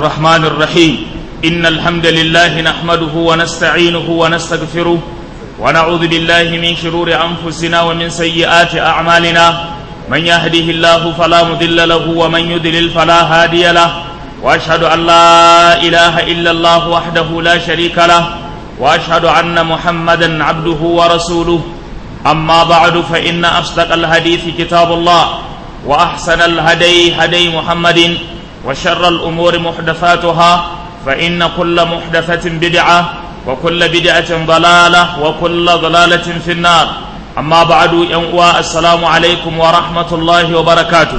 الرحمن الرحيم إن الحمد لله نحمده ونستعينه ونستغفره ونعوذ بالله من شرور أنفسنا ومن سيئات أعمالنا من يهده الله فلا مضل له ومن يضلل فلا هادي له وأشهد أن لا إله إلا الله وحده لا شريك له وأشهد أن محمدا عبده ورسوله أما بعد فإن أصدق الحديث كتاب الله وأحسن الهدي هدي محمد وشر الأمور محدثاتها فإن كل محدثة بدعة وكل بدعة ضلالة وكل ضلالة في النار أما بعد ينقوى السلام عليكم ورحمة الله وبركاته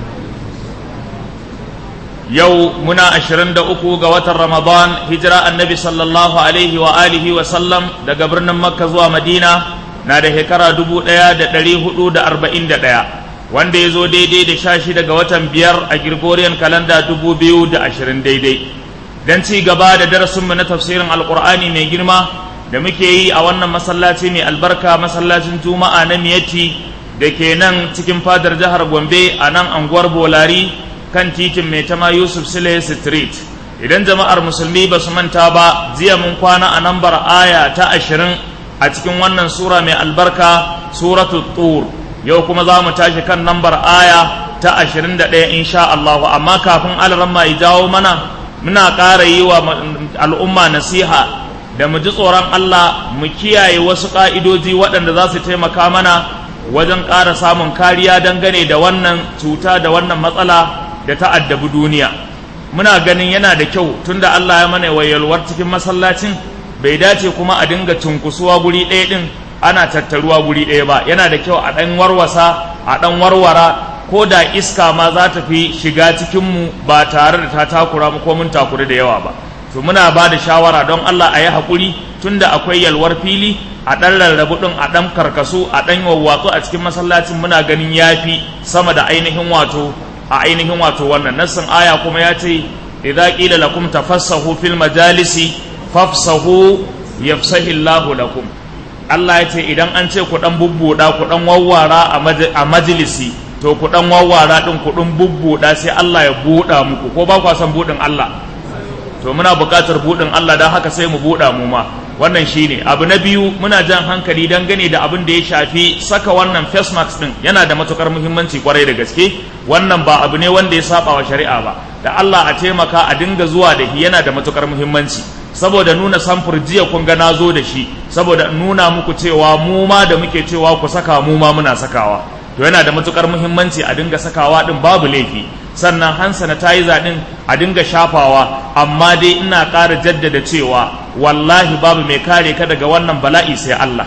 yau muna ashirin da uku ga watan ramadan hijira annabi sallallahu alaihi wa alihi wa sallam daga birnin makka zuwa madina na da shekara dubu ɗaya da ɗari hudu da arba'in da ɗaya wanda ya zo daidai da sha shida ga watan biyar a gregorian kalanda dubu biyu da ashirin daidai don ci gaba da darasinmu na tafsirin alkur'ani mai girma da muke yi a wannan masallaci mai albarka masallacin juma'a na miyatti da ke nan cikin fadar jihar gombe a nan anguwar bolari kan titin mai tama yusuf sile street idan jama'ar musulmi ba su manta ba jiya mun kwana a nambar aya ta ashirin a cikin wannan sura mai albarka suratu tur yau kuma za mu tashi kan nambar aya ta ashirin da ɗaya insha Allahu amma kafin alaramma ya jawo mana muna ƙara yi wa al'umma nasiha da mu ji tsoron Allah mu kiyaye wasu ƙa'idoji waɗanda za su taimaka mana wajen ƙara samun kariya dangane da wannan cuta da wannan matsala da ta addabi duniya muna ganin yana da kyau tunda Allah ya mana wayalwar cikin masallacin bai dace kuma a dinga cunkusuwa guri ɗaya ɗin ana tattaruwa guri ɗaya ba yana da kyau a ɗan warwasa a ɗan warwara ko da iska ma za ta fi shiga cikinmu ba tare da ta takura mu ko mun takuri da yawa ba to muna ba da shawara don Allah a yi haƙuri tunda akwai yalwar fili a ɗan rarrabu ɗin a ɗan karkasu a ɗan wawwatsu a cikin masallacin muna ganin yafi sama da ainihin wato a ainihin wato wannan nassin aya kuma ya ce idza qila lakum tafassahu fil majalisi fafsahu yafsahi Allahu lakum Allah ya ce idan an ce ku dan bubbuda ku dan wawwara a majalisi to ku dan wawwara din ku dan bubbuda sai Allah ya buda muku ko ba ku san budin Allah to muna buƙatar budin Allah dan haka sai mu buda mu ma wannan shine abu na biyu muna jan hankali dangane da abin da ya shafi saka wannan face mask din yana da matukar muhimmanci kwarai da gaske wannan ba abu ne wanda ya saba wa shari'a ba da Allah a taimaka a dinga zuwa da shi yana da matukar muhimmanci saboda nuna samfur jiya kun ga nazo da shi saboda nuna muku cewa mu ma da muke cewa ku saka mu ma muna sakawa to yana da matukar muhimmanci a dinga sakawa din babu laifi sannan hand sanitizer din a dinga shafawa amma dai ina ƙara jaddada cewa wallahi babu mai kare ka daga wannan bala'i sai Allah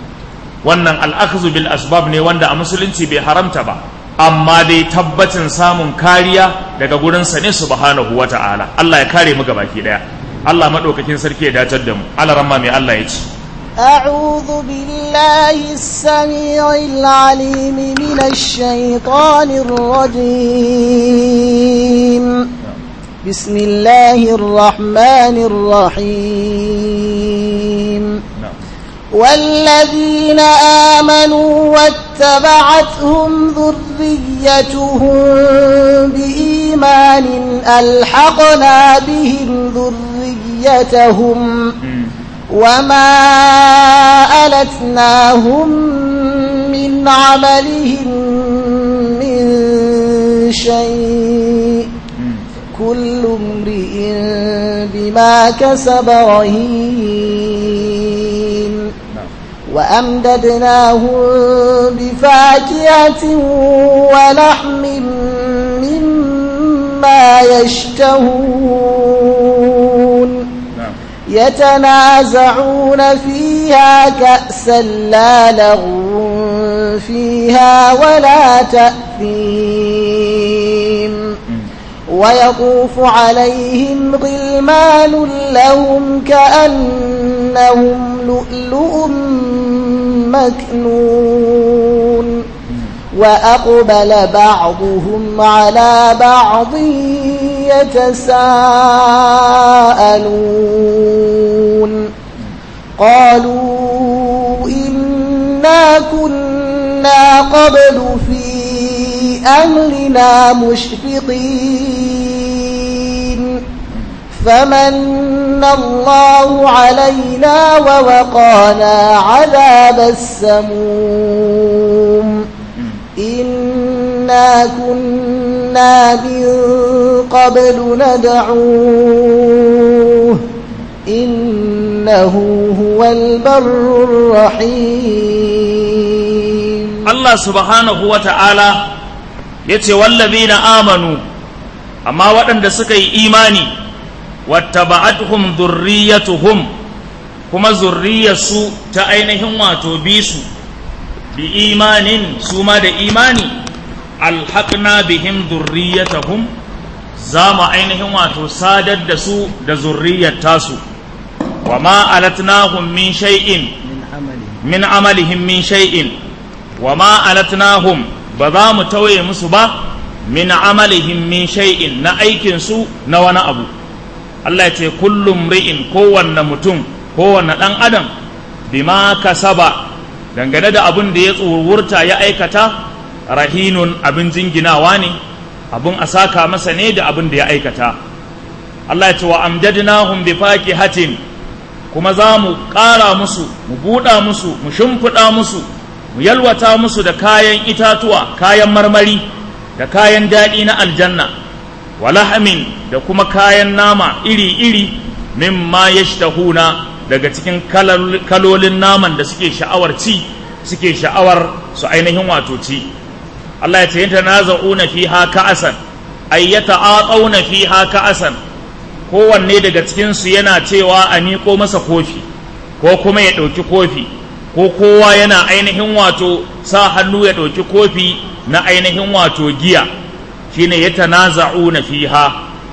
wannan al'akzu bil asbab ne wanda a musulunci bai haramta ba amma dai tabbacin samun kariya daga gurinsa ne subhanahu wata'ala Allah ya kare mu gabaki daya Allah madaukakin sarki ya datar da mu Allah ramma mai Allah ya ce أعوذ بالله السميع العليم من الشيطان الرجيم بسم الله الرحمن الرحيم والذين آمنوا واتبعتهم ذريتهم بإيمان ألحقنا بهم ذريتهم وما ألتناهم من عملهم من شيء كل امرئ بما كسب رهين وأمددناهم بفاكهة ولحم مما يشتهون يتنازعون فيها كأسا لا لغو فيها ولا تأثيم ويطوف عليهم غلمان لهم كأنهم لؤلؤ مكنون وأقبل بعضهم على بعض يتساءلون قالوا إنا كنا قبل في أهلنا مشفقين فمن الله علينا ووقانا عذاب السموم إنا كنا من قبل ندعوه إنه هو البر الرحيم Allah subhanahu wa ta'ala ya ce wallazina amanu amma waɗanda suka yi imani wattaba'atuhum zurriyatuhum kuma zurriyarsu ta ainihin wato bisu bi imanin su ma da imani alhaqna bihim zurriyatahum za mu ainihin wato sadar da su da zurriyar tasu wa ma alatnahum min shay'in min amalihim min shay'in wa ma alatnahum ba za mu tauye musu ba min amalihim min shay'in na aikin su na wani abu Allah ya ce kullum ri'in kowanne mutum kowanne ɗan adam bima kasaba dangane da abin da ya tsurwurta ya aikata rahinun abin jinginawa ne abin a saka masa ne da abin da ya aikata Allah ya ce wa amjadnahum bi faqihatin kuma za mu ƙara musu mu buɗa musu mu shimfiɗa musu mu yalwata musu da kayan itatuwa kayan marmari da kayan daɗi na aljanna walahamin da kuma kayan nama iri-iri mimma yashtahuna daga cikin kalolin naman da suke sha'awar ci suke sha'awar su ainihin wato ci Allah ya ce yin tanaza'una fiha ka'asan ay yata'aqawna fiha ka'asan kowanne daga cikin su yana cewa a miƙo masa kofi ko kuma ya ɗauki kofi ko kowa yana ainihin wato sa hannu ya ɗauki kofi na ainihin wato giya shine ya tanaza'una fiha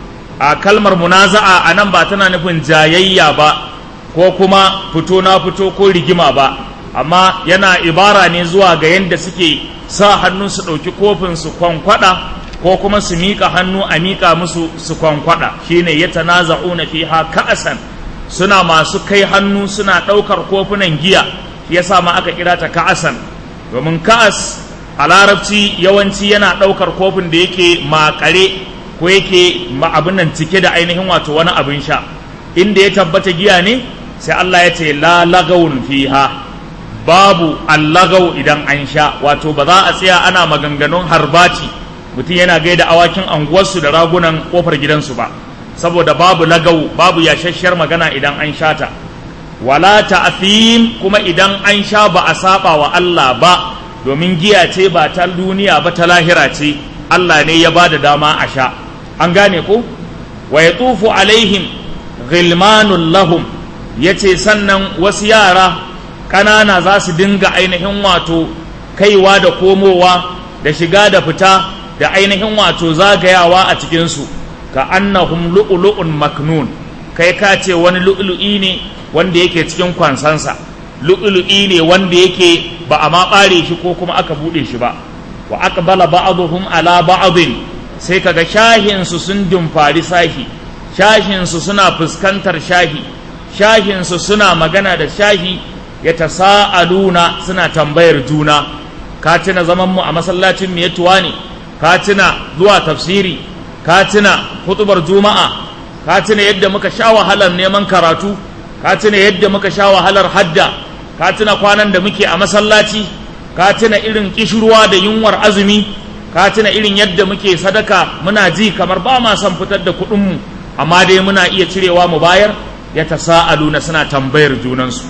a kalmar munaza'a a nan ba tana nufin jayayya ba ko kuma fito na fito ko rigima ba amma yana ibara ne zuwa ga yadda suke sa hannu su ɗauki kofin su kwankwada ko kuma su miƙa hannu a miƙa musu su kwankwada shine ya tanaza'una fiha ka'asan suna masu kai hannu suna ɗaukar kofunan giya yasa ma aka kira ta ka'asan domin ka'as a larabci yawanci yana ɗaukar kofin da yake makare ko yake abin nan cike da ainihin wato wani abin sha inda ya tabbata giya ne sai Allah ya ce la lagawun fiha babu allagau idan an sha wato ba za a tsaya ana maganganun harbaci mutum yana gaida awakin anguwarsu da ragunan kofar gidansu ba saboda babu lagau babu yashasshiyar magana idan an sha ta wala ta'thim kuma idan an sha ba a saba wa Allah ba domin giya ce ba ta duniya ba ta lahira ce Allah ne ya ba da dama a sha an gane ko wa ya tufu alaihim ghilmanun lahum ya ce sannan wasu yara ƙanana za su dinga ainihin wato kaiwa da komowa da shiga da fita da ainihin wato zagayawa a cikinsu ka annahum lu'lu'un maknun kai ka ce wani lu'lu'i ne wanda yake cikin kwansansa lu'lu'i ne wanda yake ba a ma ɓare shi ko kuma aka buɗe shi ba wa aqbala ba'dhum ala ba'dhin sai kaga shahin su sun dumfari sahi shahin su suna fuskantar shahi shahin su suna magana da shahi ya tasa'aluna suna tambayar juna ka tuna zaman mu a masallacin miyatuwa ne ka tuna zuwa tafsiri ka tuna hutubar juma'a ka tuna yadda muka sha wahalar neman karatu ka tuna yadda muka sha wahalar hadda ka tuna kwanan da muke a masallaci ka tuna irin kishirwa da yunwar azumi ka tuna irin yadda muke sadaka muna ji kamar ba ma son fitar da kuɗinmu amma dai muna iya cirewa mu bayar ya tasa'aluna suna tambayar junansu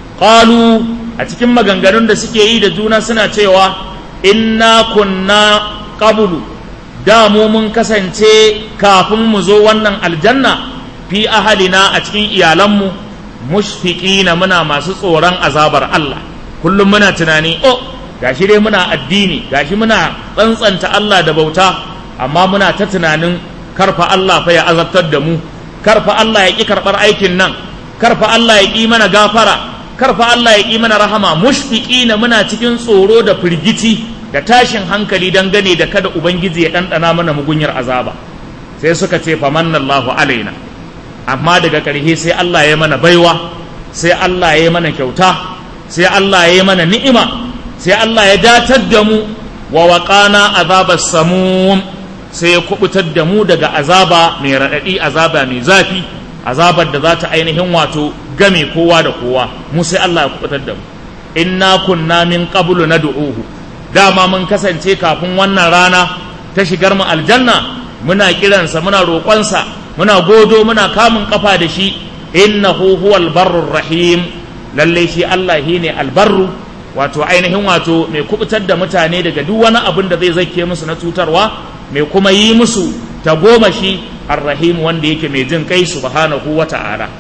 qalu a cikin maganganun da suke yi da juna suna cewa inna kunna qablu da mu mun kasance kafin mu zo wannan aljanna fi ahalina a cikin iyalanmu mushfiqina muna masu tsoron azabar Allah kullum muna tunani oh gashi dai muna addini gashi muna tsantsanta Allah da bauta amma muna ta tunanin karfa Allah fa ya azabtar da mu karfa Allah ya ki karbar aikin nan karfa Allah ya ki mana gafara karfa Allah ya ki mana rahama mushfiqina muna cikin tsoro da firgici da tashin hankali dangane da kada ubangiji ya ɗanɗana mana mugunyar azaba sai suka ce famannallahu alaina amma daga ƙarshe sai Allah ya mana baiwa sai Allah ya mana kyauta sai Allah ya mana ni'ima sai Allah ya datar da mu wa waƙana azabar samum sai ya kubutar da mu daga azaba mai raɗaɗi azaba mai zafi azabar da za ta ainihin wato game kowa da kowa mu sai Allah ya kubutar da mu inna kunna min qablu nad'uhu dama mun kasance kafin wannan rana ta shigar mu aljanna muna kiransa muna roƙonsa muna godo muna kamun kafa da shi innahu huwal barrur rahim lalle shi Allah shine albarru wato ainihin wato mai kubutar da mutane daga duk wani abin da zai zake musu na cutarwa mai kuma yi musu ta goma shi arrahim wanda yake mai jin kai subhanahu wa ta'ala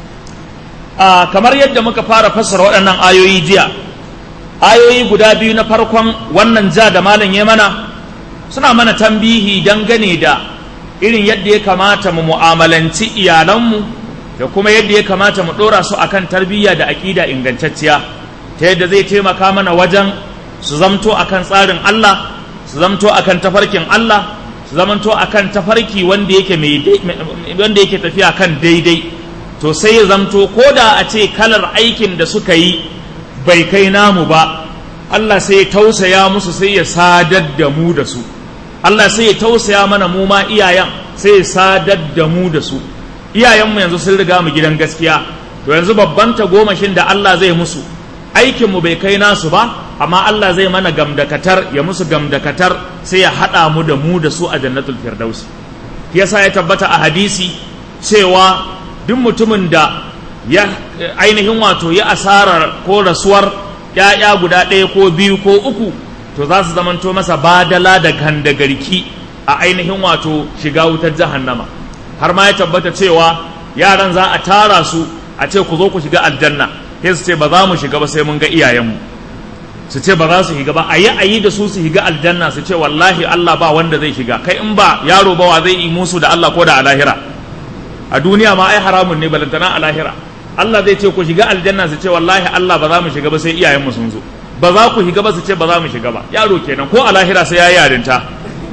a kamar yadda muka fara fassara waɗannan ayoyi jiya ayoyi guda biyu na farkon wannan ja da malam ya mana suna mana tambihi dangane da irin yadda ya kamata mu mu'amalanci iyalanmu da kuma yadda ya kamata mu ɗora su akan tarbiyya da aƙida ingantacciya ta yadda zai taimaka mana wajen su zamto akan tsarin Allah su zamto akan tafarkin Allah su zamanto akan tafarki wanda yake wanda yake tafiya kan daidai to sai ya zamto ko da a ce kalar aikin da suka yi bai kai namu ba Allah sai ya tausaya musu sai ya sadar da mu da su Allah sai ya tausaya mana mu ma iyayen sai ya sadar da mu da su iyayenmu yanzu sun riga mu gidan gaskiya to yanzu babban tagomashin da Allah zai musu aikinmu bai kai nasu ba amma Allah zai mana gamdakatar ya musu gamdakatar sai ya haɗa mu da mu da su a jannatul firdausi yasa ya tabbata a hadisi cewa duk mutumin da ya ainihin wato ya asarar ko rasuwar ‘ya'ya guda ɗaya ko biyu ko uku to za su zamanto masa badala da gandagarki a ainihin wato shiga wutar jahannama har ma ya tabbata cewa yaran za a tara su a ce ku zo ku shiga aljanna sai su ce ba za mu shiga ba sai mun ga iyayenmu su ce ba za su shiga ba a yi a yi da su su shiga aljanna su ce wallahi Allah ba wanda zai shiga kai in ba yaro ba wa zai yi musu da Allah ko da a lahira a duniya ma ai haramun ne balantana a lahira Allah zai ce ku shiga aljanna su ce wallahi Allah ba za mu shiga ba sai iyayenmu sun zo ba za ku shiga ba su ce ba za mu shiga ba yaro kenan ko a lahira sai ya yi yarinta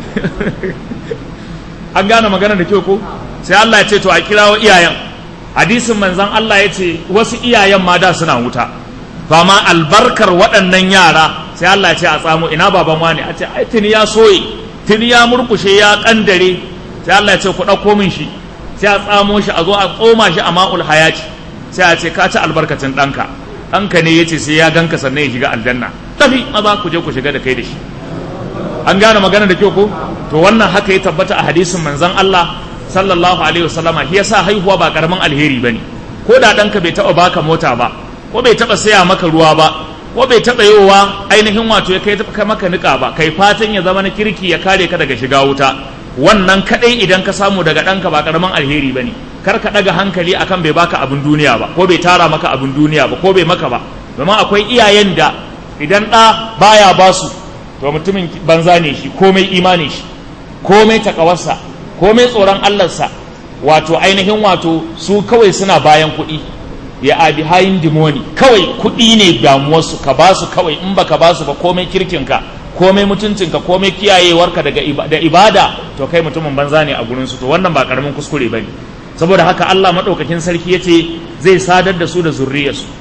an gane magana da kyau ko sai Allah ya ce to a kirawo iyayen hadisin manzon Allah ya ce wasu iyayen ma da suna wuta ba ma albarkar waɗannan yara sai Allah ya ce a tsamo ina baban wani a ce ai tuni ya soye tuni ya murkushe ya kandare sai Allah ya ce ku ɗauko min shi sai a tsamo shi a zo a tsoma shi a ma'ul hayati sai a ce ka ci albarkacin ɗanka ɗanka ne ya ce sai ya ganka sannan ya shiga aljanna tafi maza ku je ku shiga da kai da shi an gane magana da kyau ko to wannan haka ya tabbata a hadisin manzon Allah sallallahu alaihi wasallama shi yasa haihuwa ba karamin alheri bane ko da ɗanka bai taɓa baka mota ba ko bai taɓa saya maka ruwa ba ko bai taɓa yowa ainihin wato ya kai maka niƙa ba kai fatan ya zama na kirki ya kare ka daga shiga wuta wannan kaɗai idan ka samu daga ɗanka ba karamin alheri bane kar ka ɗaga hankali akan bai baka abin duniya ba ko bai tara maka abin duniya ba ko bai maka ba domin akwai iyayen da idan ɗa baya basu to mutumin banza ne shi komai imani shi komai takawarsa komai tsoron Allahnsa wato ainihin wato su kawai suna bayan kuɗi ya a behind the money kawai kuɗi ne damuwarsu ka ba su kawai in baka ba su ba komai kirkinka komai mutuncinka komai kiyayewarka daga da ibada to kai mutumin banza ne a gurinsu to wannan ba karamin kuskure bane saboda haka Allah madaukakin sarki yace zai sadar da su da zurriyarsu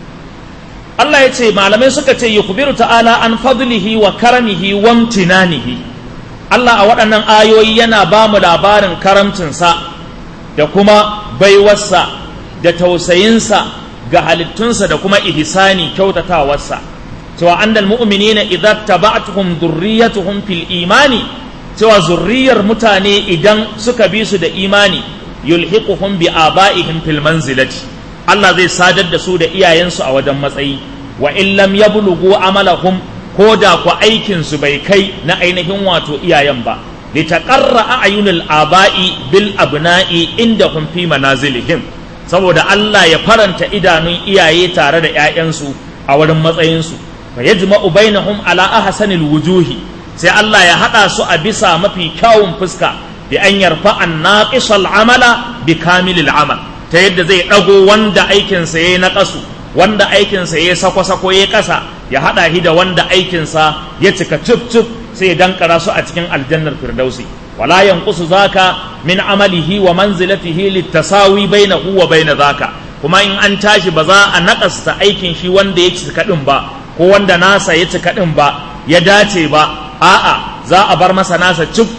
Allah ya ce malamai suka ce yukhbiru ta'ala an fadlihi wa karamihi wa imtinanihi Allah a waɗannan ayoyi yana ba mu labarin karamcinsa da kuma baiwarsa da tausayinsa ga halittunsa da kuma ihsani kyautatawarsa cewa annal mu'minina idza taba'tuhum dhurriyyatuhum fil imani cewa zurriyar mutane idan suka bi su da imani yulhiquhum bi aba'ihim fil manzilati Allah zai sadar da su da iyayensu a wajen matsayi wa in lam yablughu amalahum ko da ku aikin su bai kai na ainihin wato iyayen ba litaqarra a'yunul aba'i bil abna'i indahum fi manazilihim saboda Allah ya faranta idanun iyaye tare da ƴaƴansu a wurin matsayinsu fa yajma'u bainahum ala ahsanil wujuhi sai Allah ya hada su a bisa mafi kyawun fuska bi an yarfa an naqisal amala bi kamilil amal ta yadda zai ɗago wanda aikinsa ya yi na ƙasu wanda aikinsa ya yi sako-sako ya ƙasa ya haɗa shi da wanda aikinsa ya cika cif-cif sai ya dankara su a cikin aljannar firdausi wala yanqusu zaka min amalihi wa manzilatihi littasawi bainahu wa baina zaka kuma in an tashi ba za a naƙasta aikin shi wanda ya cika ɗin ba ko wanda nasa ya cika ɗin ba ya dace ba a'a za a bar masa nasa cif-cif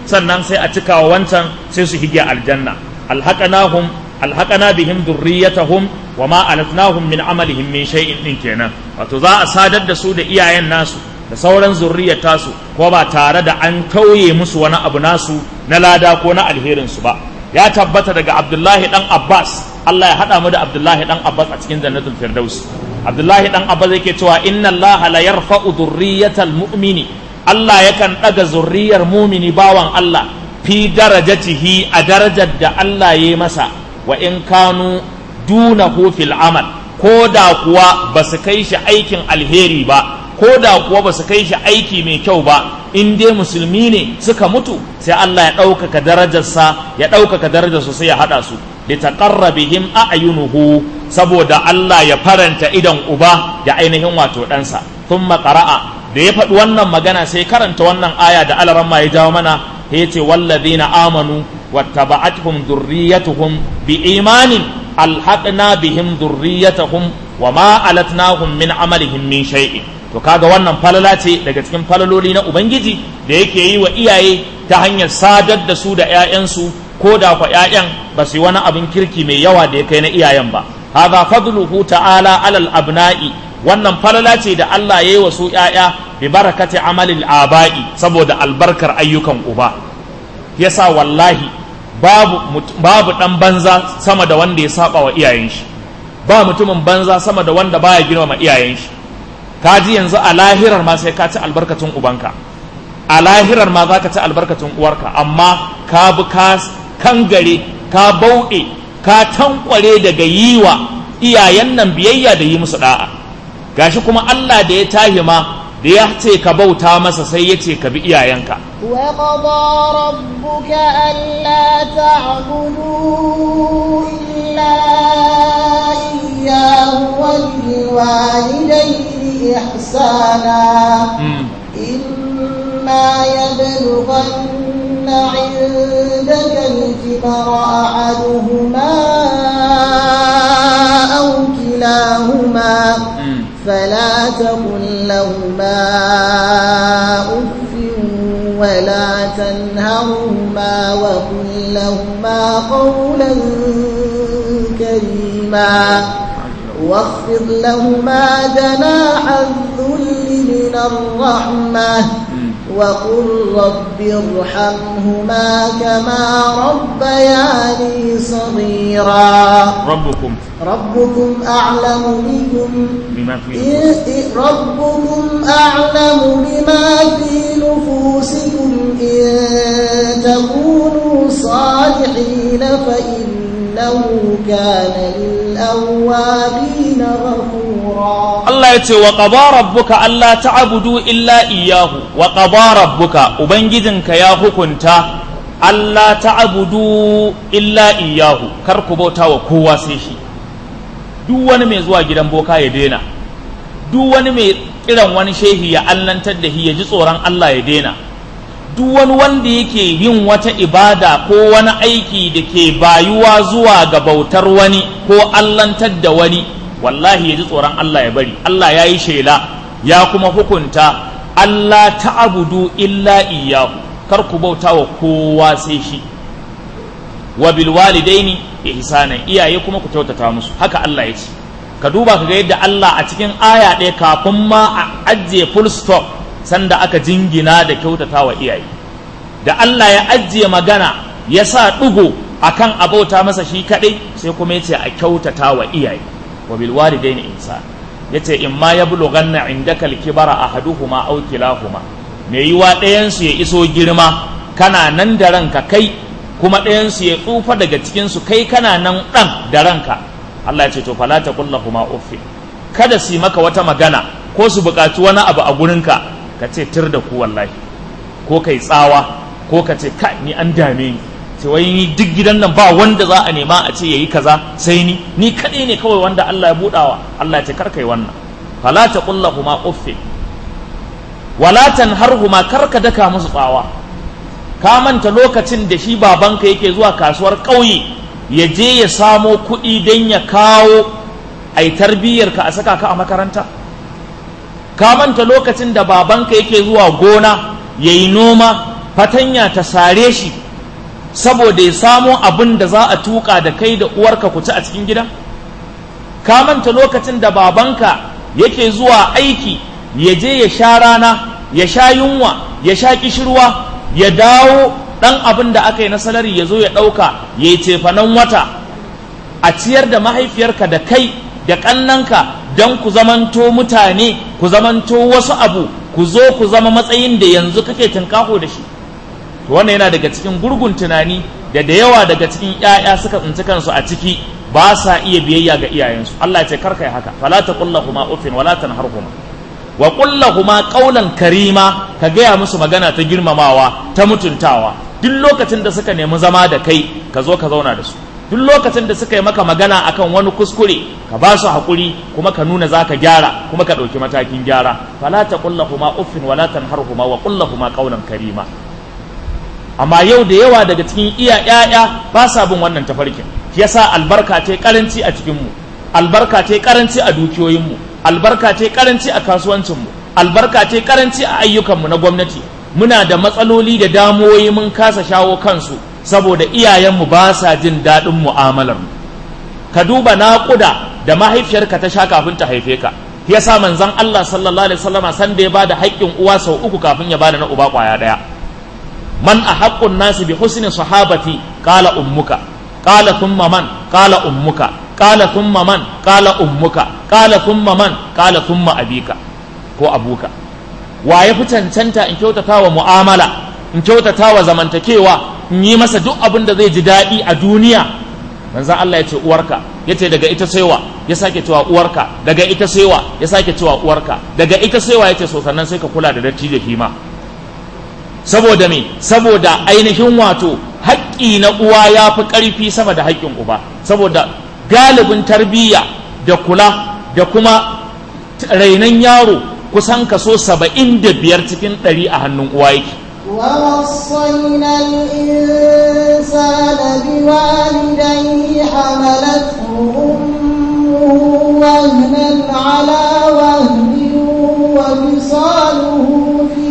sannan sai a cika wa wancan sai su hige aljanna alhaqanahum alhaqana bihim dhurriyyatahum wa ma alatnahum min amalihim min shay'in din kenan wato za a sadar da su da iyayen nasu da sauran zurriyar tasu ko ba tare da an tauye musu wani abu nasu na lada ko na alherin su ba ya tabbata daga Abdullahi dan Abbas Allah ya hada mu da Abdullahi dan Abbas a cikin jannatul firdaus Abdullahi dan Abbas yake cewa inna Allah la yarfa'u dhurriyyatal mu'mini Allah yakan daga zurriyar mumini bawan Allah fi darajatihi a darajar da Allah ya masa wa in kanu dunahu fil amal ko da kuwa ba su kai shi aikin alheri ba ko da kuwa ba su kai shi aiki mai kyau ba in dai musulmi ne suka mutu sai Allah ya ɗaukaka darajarsa ya ɗaukaka darajarsu sai ya haɗa su da taƙarra bihim a'yunuhu saboda Allah ya faranta idan uba da ainihin wato ɗansa tun qara'a da ya faɗi wannan magana sai karanta wannan aya da alaramma ya jawo mana ya ce wallazina amanu wattaba'atuhum dhurriyyatuhum biimanin alhaqna bihim dhurriyyatahum wama alatnahum min amalihim min shay'in to kaga wannan falala ce daga cikin falaloli na ubangiji da yake yi wa iyaye ta hanyar sadar da su da 'ya'yansu ko da kwa 'ya'yan ba su yi wani abin kirki mai yawa da ya kai na iyayen ba hadha fadluhu ta'ala alal abna'i wannan falala ce da Allah ya yi wa su 'ya'ya bi barakati amalil aba'i saboda albarkar ayyukan uba yasa wallahi babu babu dan banza sama da wanda ya saba wa iyayen shi ba mutumin banza sama da wanda baya girmama iyayen shi ka ji yanzu a lahirar ma sai ka ci albarkacin ubanka a lahirar ma za ka ci albarkacin uwarka amma ka bi ka kangare ka bauɗe ka tankware daga yi wa iyayen nan biyayya da yi musu da'a gashi kuma Allah da ya tahi ma da ya ce ka bauta masa sai ya ce ka bi iyayenka وقضى ربك ألا تعبدوا إلا إياه وبالوالدين إحسانا إما يبلغن عندك الكبر أحدهما أو كلاهما فلا تقل لهما أف ولا تنهرهما وقل لهما قولا كريما واخفض لهما جناح الذل من الرحمة وقل رب ارحمهما كما ربياني صغيرا ربكم ربكم أعلم بكم بما في إن- ربكم أعلم بما في نفوسكم إن تكونوا صالحين فإنه كان للأوابين غفورا Allah ya ce wa qada rabbuka alla ta'budu illa iyyahu wa qada rabbuka ubangijinka ya hukunta alla ta'budu illa iyyahu kar ku bauta wa kowa sai shi duk wani mai zuwa gidan boka ya daina duk wani mai kiran wani shehi ya allantar da shi ya ji tsoron Allah ya daina duk wani wanda yake yin wata ibada ko wani aiki da ke bayuwa zuwa ga bautar wani ko allantar da wani wallahi ya ji tsoron Allah ya bari Allah ya yi shela ya kuma hukunta Allah ta'abudu illa iyyahu kar ku bauta wa kowa sai shi wa bil walidaini ihsanan iyaye kuma ku kyautata musu haka Allah ya ce ka duba ka ga yadda Allah a cikin aya ɗaya kafin ma a ajiye full stop sanda aka jingina da kyautata wa iyaye da Allah ya ajiye magana ya sa ɗigo akan abauta masa shi kaɗai sai kuma ya ce a kyautata wa iyaye wa bil walidaini ihsan yace in ma yablughanna indaka al-kibara ahaduhuma aw kilahuma me yiwa ɗayan su ya iso girma kana nan da ranka kai kuma ɗayan su ya tsufa daga cikin su kai kana nan ɗan da ranka Allah ya ce to fala taqul lahumu uffi kada su yi maka wata magana ko su buƙaci wani abu a gurinka ka ce tir da ku wallahi ko kai tsawa ko ka ce kai ni an dame ni sai wai ni duk gidan nan ba wanda za a nema a ce yayi kaza sai ni ni kadai ne kawai wanda Allah ya budawa Allah ya ce kar kai wannan fala taqul lahumu uffi wala tanharhuma kar ka daka musu tsawa ka manta lokacin da shi babanka yake zuwa kasuwar ƙauye ya je ya samo kuɗi don ya kawo ai tarbiyyar ka a saka ka a makaranta ka manta lokacin da babanka yake zuwa gona ya yi noma fatanya ta sare shi saboda ya samo abin da za a tuka da kai da uwarka ku ci a cikin gidan ka manta lokacin da babanka yake zuwa aiki ya je ya sha rana ya sha yunwa ya sha kishirwa ya dawo ɗan abin da aka yi na salari ya zo ya ɗauka ya yi cefanen wata a ciyar da mahaifiyarka da kai da ƙannanka don ku zamanto mutane ku zamanto wasu abu ku zo ku zama matsayin da yanzu kake tunkaho da shi to wannan yana daga cikin gurgun tunani da da yawa daga cikin 'ya'ya suka tsinci kansu a ciki ba sa iya biyayya ga iyayensu Allah ya ce karka yi haka fala taqullahuma uffin wala tanharhuma wa kullahuma qawlan karima ka gaya musu magana ta girmamawa ta mutuntawa duk lokacin da suka nemi zama da kai ka zo ka zauna da su duk lokacin da suka yi maka magana akan wani kuskure ka ba su haƙuri kuma ka nuna za ka gyara kuma ka ɗauki matakin gyara fala ta kullahuma uffin wala tanharhuma wa kullahuma qawlan karima amma yau da yawa daga cikin iya ƴaƴa ba sa bin wannan tafarkin shi yasa albarka ta karanci a cikin mu albarka ta karanci a dukiyoyin mu albarka ce karanci a kasuwancinmu albarka ce karanci a ayyukanmu na gwamnati muna da matsaloli da damuwoyi mun kasa shawo kansu saboda iyayenmu ba sa jin daɗin mu'amalar ka duba naƙuda da mahaifiyarka ta sha kafin ta haife ka yasa manzon Allah sallallahu alaihi wasallama san da ya bada haƙƙin uwa sau uku kafin ya bada na uba ƙwaya ɗaya man a haƙƙun nasi bi husni sahabati qala ummuka qala thumma man qala ummuka qala thumma man qala ummuka qala thumma man qala thumma abika ko abuka wa ya fi cancanta in kyautata wa mu'amala in kyautata wa zamantakewa in yi masa duk abin da zai ji daɗi a duniya manzan Allah ya ce uwarka ya ce daga ita saiwa ya sake cewa uwarka daga ita saiwa ya sake cewa uwarka daga ita saiwa ya ce so sannan sai ka kula da datti da kima saboda me saboda ainihin wato haƙƙi na uwa ya fi ƙarfi sama da haƙƙin uba saboda galibin tarbiyya da kula da kuma rainon yaro kusan kaso saba'in da biyar cikin ɗari a hannun uwa yake ووصينا الإنسان بوالديه حملته أمه وهنا على وهن وفصاله في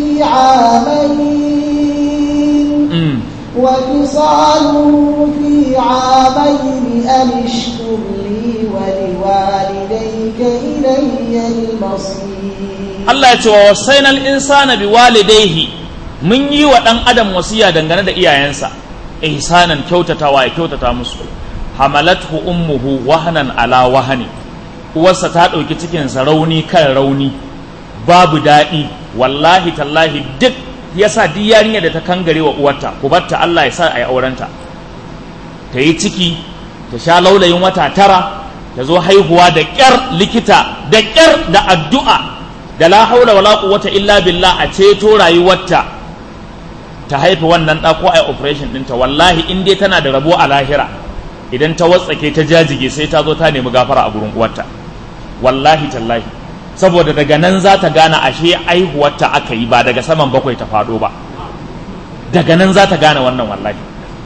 عامين وفصاله في عامين أن اشكر لي ولوالديك إلي المصير Allah ya ce wa wasainal insana bi walidaihi mun yi wa ɗan adam wasiya dangane da iyayensa ihsanan kyautatawa ya kyautata musu hamalathu ummuhu wahanan ala wahani uwarsa ta ɗauki cikinsa rauni kan rauni babu daɗi wallahi tallahi duk yasa duk yarinya da ta kangare wa uwarta ku batta Allah ya sa a yi aurenta ta yi ciki ta sha laulayin wata tara ta zo haihuwa da ƙyar likita da ƙyar da addu'a da la haula wala quwwata illa billah a ceto rayuwarta ta haifi wannan ɗa ko ai operation ɗinta wallahi in dai tana da rabo a lahira idan ta watsake ta jajige sai ta zo ta nemi gafara a gurin uwarta wallahi tallahi saboda daga nan za ta gane ashe aihuwarta aka yi ba daga saman bakwai ta faɗo ba daga nan za ta gane wannan wallahi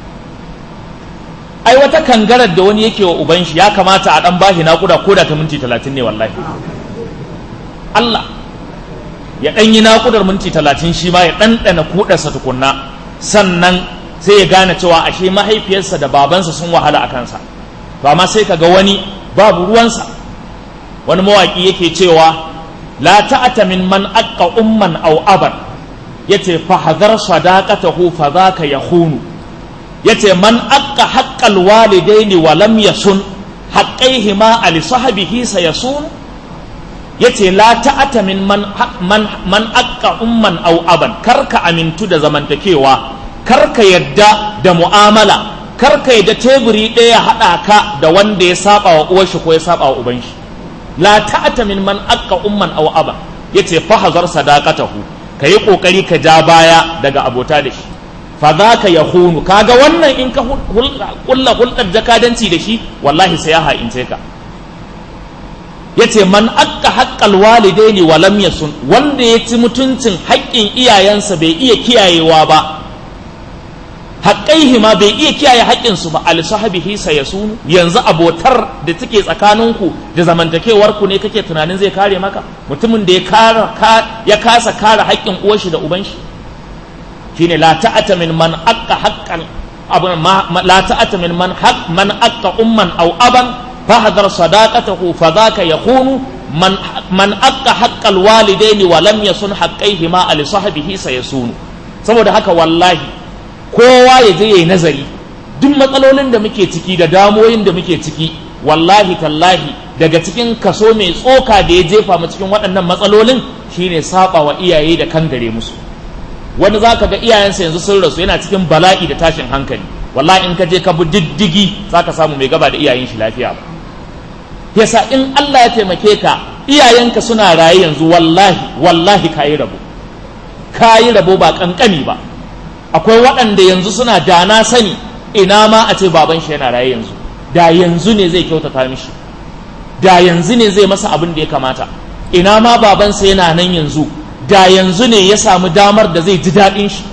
ai wata kangarar da wani yake wa uban shi ya kamata a ɗan bashi naƙuda ko da ta minti talatin ne wallahi Allah ya ɗan yi naƙudar minti talatin shi ma ya ɗanɗana kuɗarsa tukunna sannan sai ya gane cewa ashe mahaifiyarsa da babansa sun wahala a kansa to amma sai ka ga wani babu ruwansa wani mawaƙi yake cewa la ta'ata min man aqqa umman aw aban yace fa hadar sadaqatahu fa dhaka yahunu yace man aqqa haqqal walidaini wa lam yasun haqqaihima ali sahbihi sayasun yace la ta'ata min man man man aqqa umman aw aban karka amintu da zamantakewa karka yadda da mu'amala karka yadda teburi ɗaya haɗa ka da wanda ya saba wa uwar shi ko ya saba wa uban shi la ta'ata min man aqqa umman aw aban yace fa hazar sadaqatahu kayi kokari ka ja baya daga abota da shi fa zaka yahunu kaga wannan in ka kulla hulɗar jakadanci da shi wallahi sai ya ha'ince ka yace man akka haqqal walidaini wa lam yasun wanda ya ci mutuncin haƙƙin iyayensa bai iya kiyayewa ba haƙƙaihi ma bai iya kiyaye haƙƙinsu ba al sahabihi sayasunu yanzu abotar da take tsakaninku da zamantakewar ku ne kake tunanin zai kare maka mutumin da ya kara ya kasa kare haƙƙin uwar shi da uban shi shine la ta'ata min man aqqa haqqan abun ma la ta'ata min man haq man aqqa umman aw aban fahdhar sadaqatahu fadhaka yakunu man man aqqa haqqal walidaini wa lam yasun haqqaihima ali sahbihi sayasunu saboda haka wallahi kowa ya je yayi nazari duk matsalolin da muke ciki da damoyin da muke ciki wallahi tallahi daga cikin kaso mai tsoka da ya jefa mu cikin waɗannan matsalolin shine saba wa iyaye da kan gare musu wani za ka ga iyayensa yanzu sun rasu yana cikin bala'i da tashin hankali wallahi in ka je ka bi diddigi za ka samu mai gaba da iyayen shi lafiya ba yasa in Allah ya taimake ka iyayenka suna raye yanzu wallahi wallahi ka yi rabo ka yi rabo ba kankani ba akwai waɗanda yanzu suna da na sani ina ma a ce baban shi yana raye yanzu da yanzu ne zai kyautata mishi da yanzu ne zai masa abin da ya kamata ina ma babansa yana nan yanzu da yanzu ne ya samu damar da zai ji daɗin shi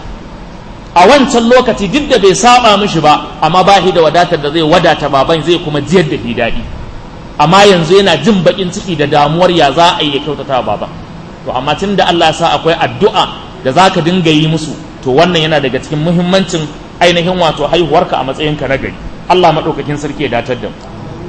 a wancan lokaci duk da bai saba mishi ba amma ba shi da wadatar da zai wadata baban zai kuma jiyar da shi daɗi amma yanzu yana jin baƙin ciki da damuwar ya za a yi ya kyautata wa baban to amma tun da Allah ya sa akwai addu'a da za ka dinga yi musu to wannan yana daga cikin muhimmancin ainihin wato haihuwarka a matsayinka na gari Allah maɗaukakin sarki ya datar da mu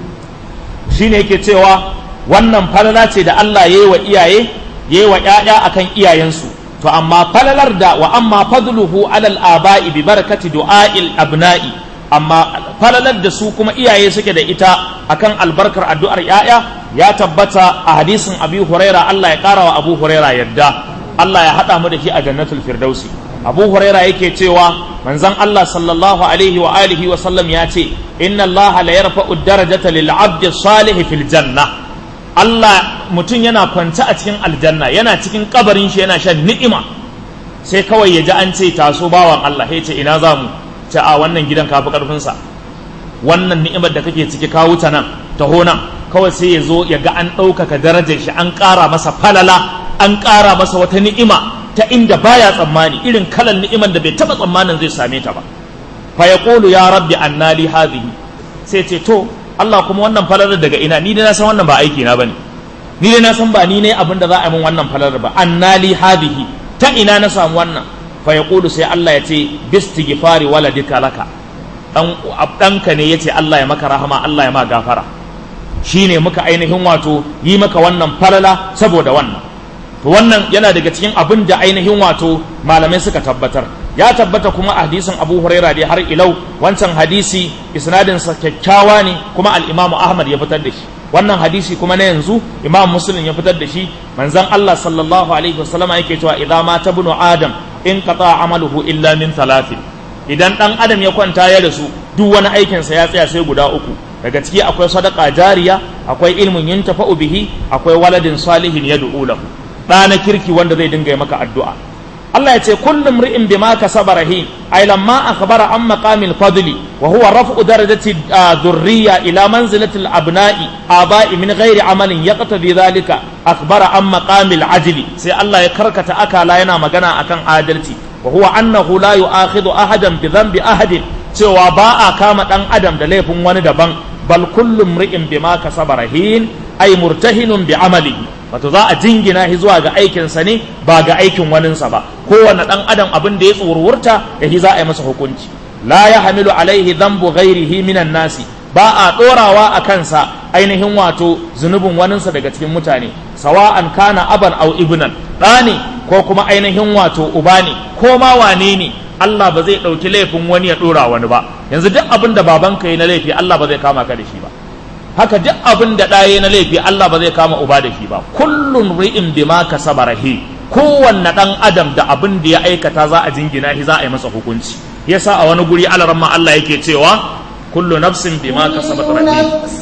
shine yake cewa wannan falala ce da Allah ya yi wa iyaye ya yi wa ‘ya'ya a kan iyayensu to amma falalar da wa amma fadluhu alal aba'i bi barakati du'a'il abna'i amma falalar da su kuma iyaye suke da ita akan albarkar addu'ar ‘ya'ya ya tabbata a hadisin abi huraira Allah ya ƙara wa abu huraira yadda Allah ya haɗa mu da shi a jannatul firdausi abu huraira yake cewa manzon Allah sallallahu alaihi wa alihi wa sallam ya ce inna Allah la yarfa'u darajata lil 'abdi salih fil janna Allah mutum yana kwance a cikin aljanna yana cikin kabarin shi yana shan ni'ima sai kawai ya ji an ce taso bawan Allah ya ce ina za mu ce a wannan gidan ka fi karfin sa wannan ni'imar da kake ciki ka wuta nan taho nan kawai sai ya zo ya ga an ɗaukaka darajar shi an ƙara masa falala an ƙara masa wata ni'ima ta inda baya tsammani irin kalan ni'iman da bai taba tsammanin zai same ta ba fa yaqulu ya rabbi annali hadhihi sai ce to Allah kuma wannan falalar daga ina ni dai na san wannan ba aiki na bane ni dai na san ba ni ne abin da za a yi min wannan falalar ba annali hadhihi ta ina na samu wannan fa yaqulu sai Allah ya ce bistighfari waladika laka dan danka ne yace Allah ya maka rahama Allah ya ma gafara shine muka ainihin wato yi maka wannan falala saboda wannan to wannan yana daga cikin abin da ainihin wato malamai suka tabbatar ya tabbata kuma a hadisin abu huraira dai har ilau wancan hadisi isnadinsa kyakkyawa ne kuma al-imamu ahmad ya fitar da shi wannan hadisi kuma na yanzu imam muslim ya fitar da shi manzon allah sallallahu alaihi wasallama yake cewa idza mata ibnu adam in qata amaluhu illa min thalathin idan dan adam ya kwanta ya rasu duk wani aikinsa ya tsaya sai guda uku daga ciki akwai sadaka jariya akwai ilmin yuntafa'u bihi akwai waladin salihin yad'u lahu ɗa na kirki wanda zai dinga maka addu'a Allah ya ce kullum ri'in bima kasaba rahin ay lamma akhbara an maqamil fadli wa huwa raf'u darajati dhurriyya ila manzilati al-abna'i aba'i min ghairi amalin yaqtadi dhalika akhbara an maqamil ajli sai Allah ya karkata akala yana magana akan adalci wa huwa annahu la yu'akhidhu ahadan bi dhanbi ahadin cewa ba a kama dan adam da laifin wani daban bal kullum ri'in bima kasaba rahin ay murtahinun bi amalihi wato za a jingina shi zuwa ga aikinsa ne ba ga aikin waninsa ba kowane ɗan adam abin da ya tsorurta da shi za a yi masa hukunci la ya hamilu alaihi dhanbu ghairihi minan nasi ba a ɗorawa a kansa ainihin wato zunubin waninsa daga cikin mutane sawa'an kana aban au ibnan ɗa ne ko kuma ainihin wato uba ne ko ma wane ne Allah ba zai ɗauki laifin wani ya ɗora wani ba yanzu duk abin da babanka yi na laifi Allah ba zai kama ka da shi ba haka duk abin da ɗaya na laifi Allah ba zai kama uba da shi ba kullun ri'in bima kasaba rahi kowanne ɗan adam da abin da ya aikata za a jingina shi za a yi masa hukunci yasa a wani guri alaramma Allah yake cewa kullu nafsin bima kasabat كل rahi نفس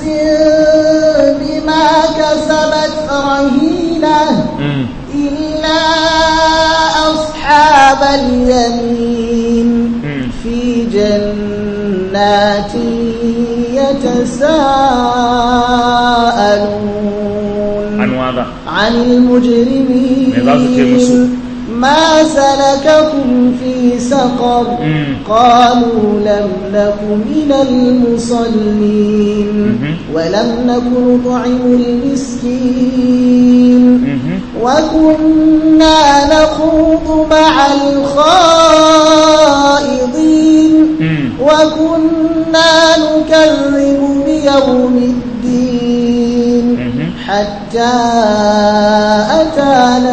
بما كسبت رهينة Mm. إلا أصحاب اليمين Mm. في جنات يتساءلون an waza عن المجرمين Me za su ce musu? ما سلككم في سقر مم. قالوا لم نك من المصلين مهم. ولم نك نطعم المسكين Mhm. وكنا نخوض مع الخائضين Mm. وكنا نكذب بيوم الدين Mhm. حتى أتانا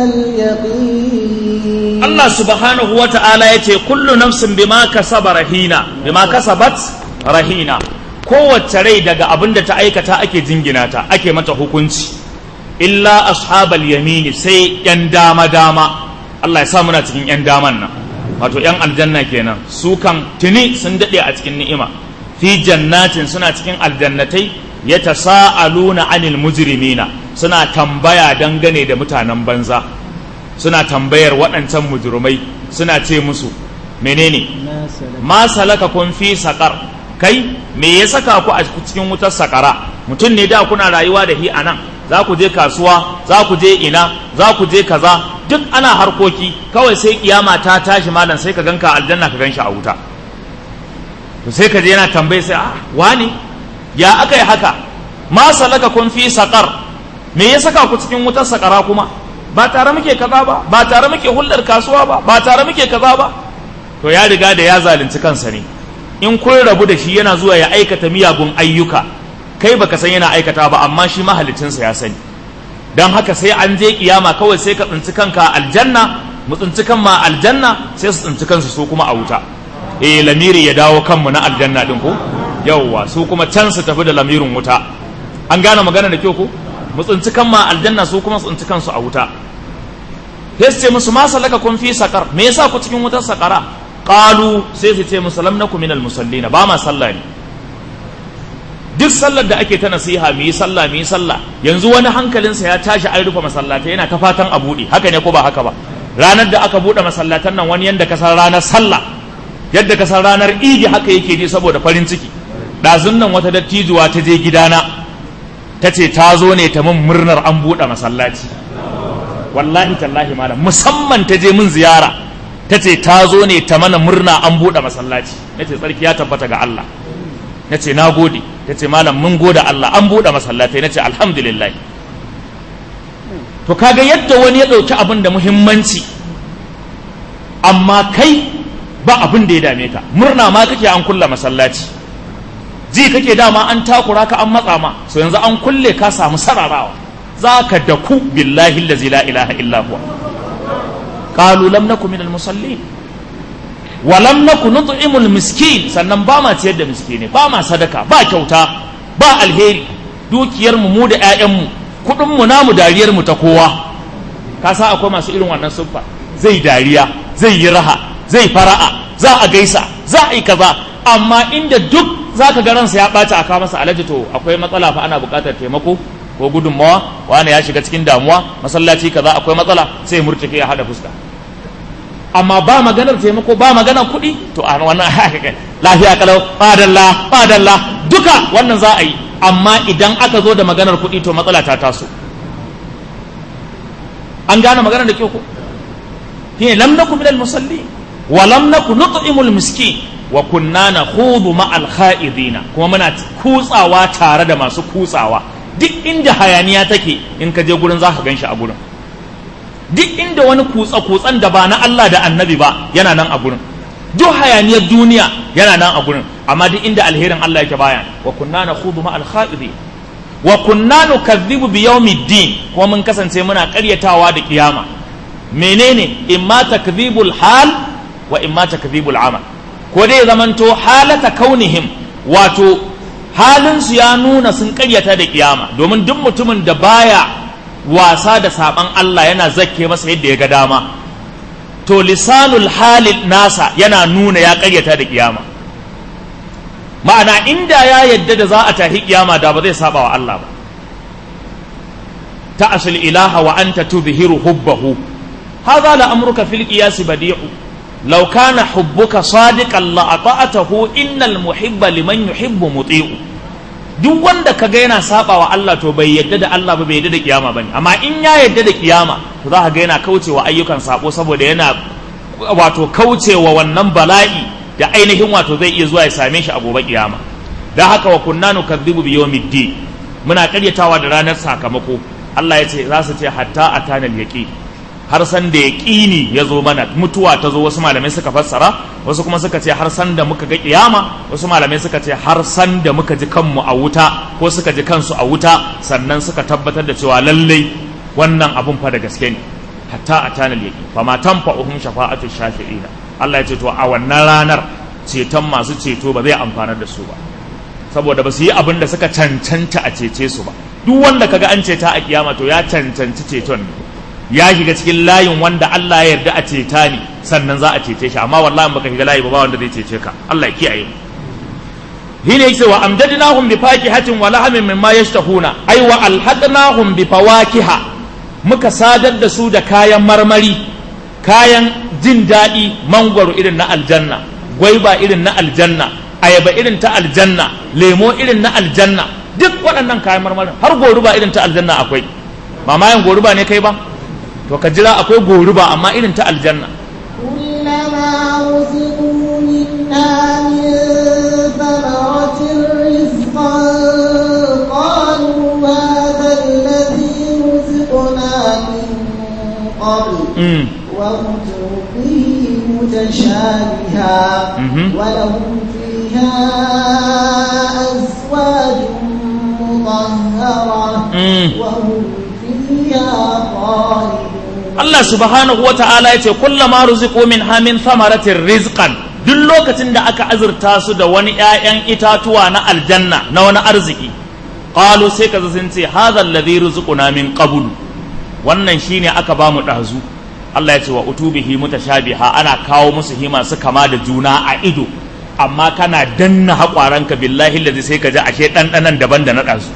اليقين Allah subhanahu wa ta'ala ya ce kullu nafsin bima kasaba rahina bima kasabat rahina kowace rai daga abin da ta aikata ake jingina ta ake mata hukunci illa ashabal yamini sai yan dama dama Allah ya sa muna cikin yan daman nan wato yan aljanna kenan su kan tuni sun dade a cikin ni'ima fi jannatin suna cikin aljannatai yatasaaluna anil mujrimina suna tambaya dangane da mutanen banza suna tambayar waɗancan mujrimai suna ce musu menene ma salaka kun fi saƙar kai me ya saka ku a cikin wutar saƙara mutum ne da kuna rayuwa da hi a nan za ku je kasuwa za ku je ina za ku je kaza duk ana harkoki kawai sai kiyama ta tashi malam sai ka ganka aljanna ka ganshi a wuta to sai ka je yana tambaye sai a wani ya aka yi haka ma salaka kun fi saƙar me ya saka ku cikin wutar saƙara kuma ba tare muke kaza ba ba tare muke hulɗar kasuwa ba ba tare muke kaza ba to ya riga da ya zalunci kansa ne in kun rabu da shi yana zuwa ya aikata miyagun ayyuka kai baka san yana aikata ba amma shi mahalicinsa ya sani don haka sai an je kiyama kawai sai ka tsinci kanka a aljanna mu tsinci kan ma aljanna sai su tsinci kansu su kuma a wuta eh lamiri ya dawo kanmu na aljanna din ko yawwa su kuma can su tafi da lamirin wuta an gane magana da kyau ko mu tsinci kan ma aljanna su kuma su tsinci kansu a wuta sai su ce musu ma salaka kun fi sakar me yasa ku cikin wutar sakara qalu sai su ce musu lam nakum minal musallina ba ma sallah ne duk sallar da ake ta nasiha mu yi sallah mu yi sallah yanzu wani hankalinsa ya tashi an rufe masallatai yana ta fatan a buɗe haka ne ko ba haka ba ranar da aka buɗe masallatan nan wani yanda ka san ranar sallah yadda ka san ranar idi haka yake ji saboda farin ciki ɗazun nan wata dattijuwa ta je gidana ta ce ta zo ne ta min murnar an buɗe masallaci wallahi tallahi malam musamman ta je min ziyara ta ce ta zo ne ta mana murna an buɗe masallaci na ce tsarki ya tabbata ga Allah na ce na gode ta ce malam mun gode Allah an buɗe masallatai na ce alhamdulillah to kaga yadda wani ya ɗauki abin da muhimmanci amma kai ba abin da ya dame ka murna ma kake an kulla masallaci ji kake dama an takura ka an matsa ma so yanzu an kulle ka samu sararawa za ka daku billahi allazi la ilaha illa huwa qalu lam naku minal musallin wa lam naku nut'imul miskin sannan ba ma ciyar da miskine ba ma sadaka ba kyauta ba alheri dukiyar mu mu da ƴaƴan mu kudin mu namu dariyar mu ta kowa ka sa akwai masu irin wannan siffa zai dariya zai yi raha zai fara'a za a gaisa za a yi kaza amma inda duk za ka ga ransa ya ɓaci a kawo masa alaji to akwai matsala fa ana buƙatar taimako ko gudunmawa wani ya shiga cikin damuwa masallaci kaza akwai matsala sai murtuke ya hada fuska amma ba maganar taimako ba maganar kuɗi to a wannan lafiya kalau fadalla fadalla duka wannan za a yi amma idan aka zo da maganar kuɗi to matsala ta taso an gane maganar da kyau ko shine lam naku minal musalli wa lam naku nut'imul miskin wa kunna nakhudu ma'al kha'idina kuma muna kutsawa tare da masu kutsawa duk inda hayaniya take in ka je gurin zaka ganshi a gurin duk inda wani kutsa kutsan da ba na Allah da Annabi ba yana nan a gurin duk hayaniyar duniya yana nan a gurin amma duk inda alherin Allah yake baya wa kunna nakhudu ma'al kha'idin wa kunna nukadhibu bi yawmiddin kuma mun kasance muna ƙaryatawa da kiyama menene imma takdhibul hal wa imma takdhibul amal ko dai zamanto halata kaunihim wato halinsu ya nuna sun karyata da kiyama domin duk mutumin da baya wasa da saban Allah yana zakke masa yadda ya ga dama to lisanul halil nasa yana nuna ya karyata da kiyama ma'ana inda ya yadda da za a tahi kiyama da ba zai saba wa Allah ba ta'asul ilaha wa anta tudhiru hubbahu hadha la amruka fil qiyas badi'u لو كان حبك صادقا لأطعته إن المحب لمن يحب مطيع duk wanda ka ga yana saba wa Allah to bai yadda da Allah ba bai yadda da kiyama bane amma in ya yadda da kiyama to za ka ga yana kaucewa ayyukan sabo saboda yana wato kaucewa wannan bala'i da ainihin wato zai iya zuwa ya same shi a gobe kiyama dan haka wa kunna nukazzibu bi yawmiddin muna karyatawa da ranar sakamako Allah ya ce za su ce hatta atana al-yaqin har san da yaqini ya zo mana mutuwa ta zo wasu malamai suka fassara wasu kuma suka ce har san da muka ga kiyama wasu malamai suka ce har san da muka ji kanmu a wuta ko suka ji kansu a wuta sannan suka tabbatar da cewa lallai wannan abun fa da gaske ne hatta atana al-yaqin fa ma tanfa'uhum shafa'atu shafi'ina Allah ya ce to a wannan ranar ceton masu ceto ba zai amfanar da su ba saboda ba su yi abin da suka cancanta a cece su ba duk wanda kaga an ceta a kiyama to ya cancanci ceton ne ya shiga cikin layin wanda Allah ya yarda a ceta ne sannan za a cece shi amma wallahi baka shiga layi ba ba wanda zai cece ka Allah ya kiyaye mu hine yake wa amdadnahum bi fakihatin wa lahamin mimma yashtahuna ay wa alhaqnahum bi fawakiha muka sadar da su da kayan marmari kayan jin daɗi mangwaro irin na aljanna gwaiba irin na aljanna ayaba irin ta aljanna lemo irin na aljanna duk waɗannan kayan marmarin har goruba irin ta aljanna akwai mamayan goruba ne kai ba to ka jira akwai goruba amma irin ta aljanna كلما رزقوا منها من ثمرة رزقا قالوا هذا الذي رزقنا من قبل mm. وأتوا به متشابها Mhm. ولهم فيها أزواج مطهرة Mm. وهم فيها خالدون Allah subhanahu wa ta'ala ya ce kullama ruziqu min hamin thamaratin rizqan duk lokacin da aka azurta su da wani ‘ya'yan itatuwa na aljanna na wani arziki qalu sai ka sun ce hadha alladhi ruziquna min qablu wannan shine aka ba mu ɗazu Allah ya ce wa utubihi mutashabiha ana kawo musu hima su kama da juna a ido amma kana danna haƙwaranka billahi allazi sai ka ji ashe ɗanɗanan daban da na ɗazu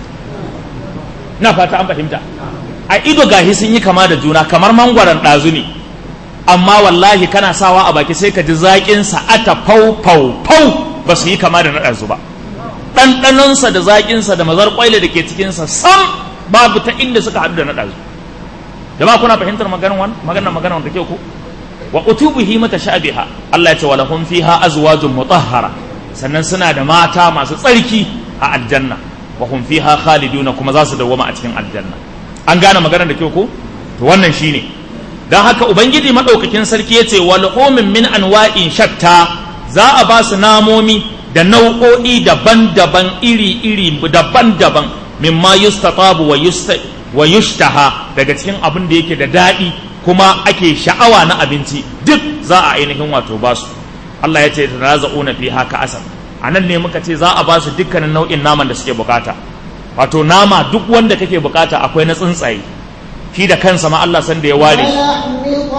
na fata an fahimta a ido gahi sun yi kama da juna kamar mangwaron ɗazu ne amma wallahi kana sawa a baki sai ka ji zaƙinsa ata fau fau fau ba su yi kama da na ɗazu ba ɗanɗanonsa da zaƙinsa da mazar ƙwaila da ke cikinsa sam babu ta inda suka haɗu da na ɗazu jama'a kuna fahimtar maganar wannan maganar maganar da ke ku wa utubihi mutashabiha Allah ya ce walahum fiha azwajun mutahhara sannan suna da mata masu tsarki a aljanna wa hum fiha khaliduna kuma za su dawwama a cikin aljanna an gane maganar da ke ku to wannan shine dan haka ubangiji madaukakin sarki yace wa lahumin min anwa'in shatta za a ba su namomi da nau'o'i daban-daban iri-iri daban-daban mimma yustatabu wa yusta wa yushtaha daga cikin abin da yake da daɗi kuma ake sha'awa na abinci duk za a ainihin wato ba su Allah ya ce tanaza'una fi haka asam a nan ne muka ce za a ba su dukkanin nau'in naman da suke bukata wato nama duk wanda kake bukata akwai na tsuntsaye shi da kansa ma Allah san da ya ware shi ولحم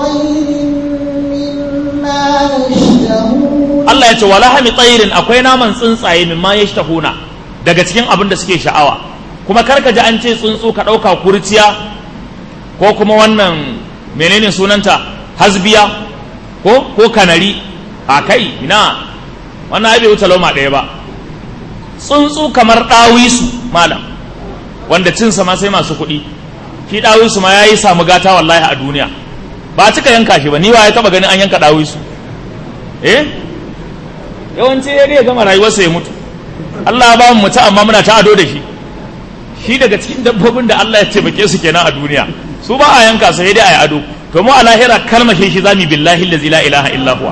طير مما يشتهون Allah ya ce wala hami tsayirin akwai naman tsuntsaye min ma yashtahuna daga cikin abin da suke sha'awa kuma karka ji an ce tsuntsu ka ɗauka kurciya ko kuma wannan menene sunanta hasbiya ko ko kanari a kai ina wannan ai bai wuce lauma ɗaya ba tsuntsu kamar ɗawisu malam wanda cinsa ma sai masu kuɗi shi ɗawisu ma ya yi samu gata wallahi a duniya ba a cika yanka shi ba ni wa ya taɓa ganin an yanka ɗawisu eh yawanci ya ya gama rayuwarsa ya mutu Allah ya ba mu mutu amma muna ta ado da shi shi daga cikin dabbobin da Allah ya taimake su kenan a duniya su ba a yanka sai dai a yi ado to mu a lahira kalmashe shi zami billahi allazi la ilaha illa huwa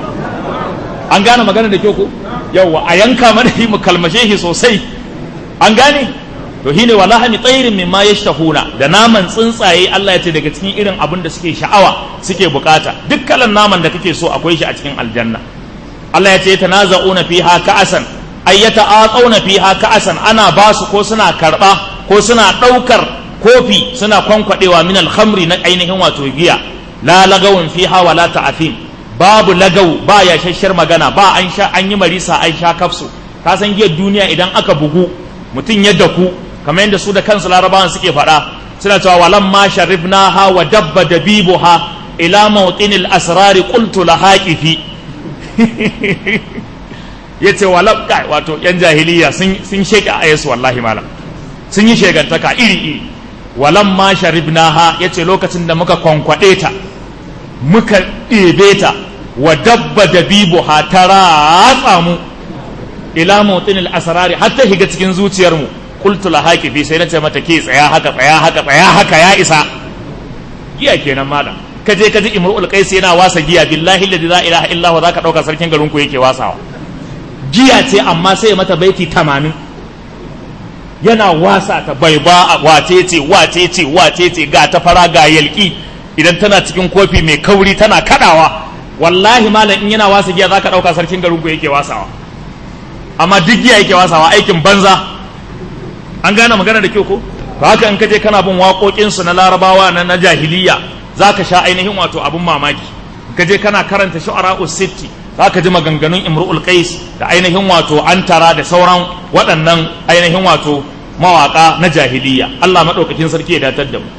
an gane magana da kyau ko yawa a yanka mana shi mu kalmashe shi sosai an gane to shine wallahi mi tsairin mimma yashtahuna da naman tsuntsaye Allah ya ce daga cikin irin abin da suke sha'awa suke bukata duk kalan naman da kake so akwai shi a cikin aljanna Allah ya ce tanaza'una fiha ka'asan ay yata'aqawna fiha ka'asan ana ba su ko suna karba ko suna daukar kofi suna kwankwadewa min al-khamri na ainihin wato giya la lagawun fiha wala ta'afin babu lagaw ba ya shashshar magana ba an sha an yi marisa an sha kafsu ka san giyar duniya idan aka bugu mutum ya daku kamar yadda su da kansu larabawan suke faɗa suna cewa walam ma sharibnaha wa dabba dabibuha ila mawtinil asrari qultu laha qifi ya ce walabka wato yan jahiliya sun sheke a yesu wallahi malam sun yi shegantaka iri iri walam ma sharibnaha ya ce lokacin da muka kwankwaɗe ta muka ɗebe ta wa dabba dabibuha ta ratsa mu ila mawtin al-asrari har ta shiga cikin zuciyar mu qultu la haqifi sai nace mata ke tsaya haka tsaya haka tsaya haka ya isa giya kenan malam ka je ka ji imrul qais yana wasa giya billahi alladhi la ilaha illa huwa zaka dauka sarkin garin ku yake wasawa giya ce amma sai mata baiti 80 yana wasa ta bai ba wace ce wace ce wace ce ga ta fara ga yalki idan tana cikin kofi mai kauri tana kadawa wallahi malam in yana wasa giya zaka dauka sarkin garin ku yake wasawa amma duk giya yake wasawa aikin banza an gane magana da kyau ko to haka in kaje kana bin waƙoƙin su na larabawa na na jahiliya zaka sha ainihin wato abun mamaki kaje kana karanta shu'ara sitti zaka ji maganganun imru'ul qais da ainihin wato antara da sauran waɗannan ainihin wato mawaka na jahiliya Allah madaukakin sarki ya datar da mu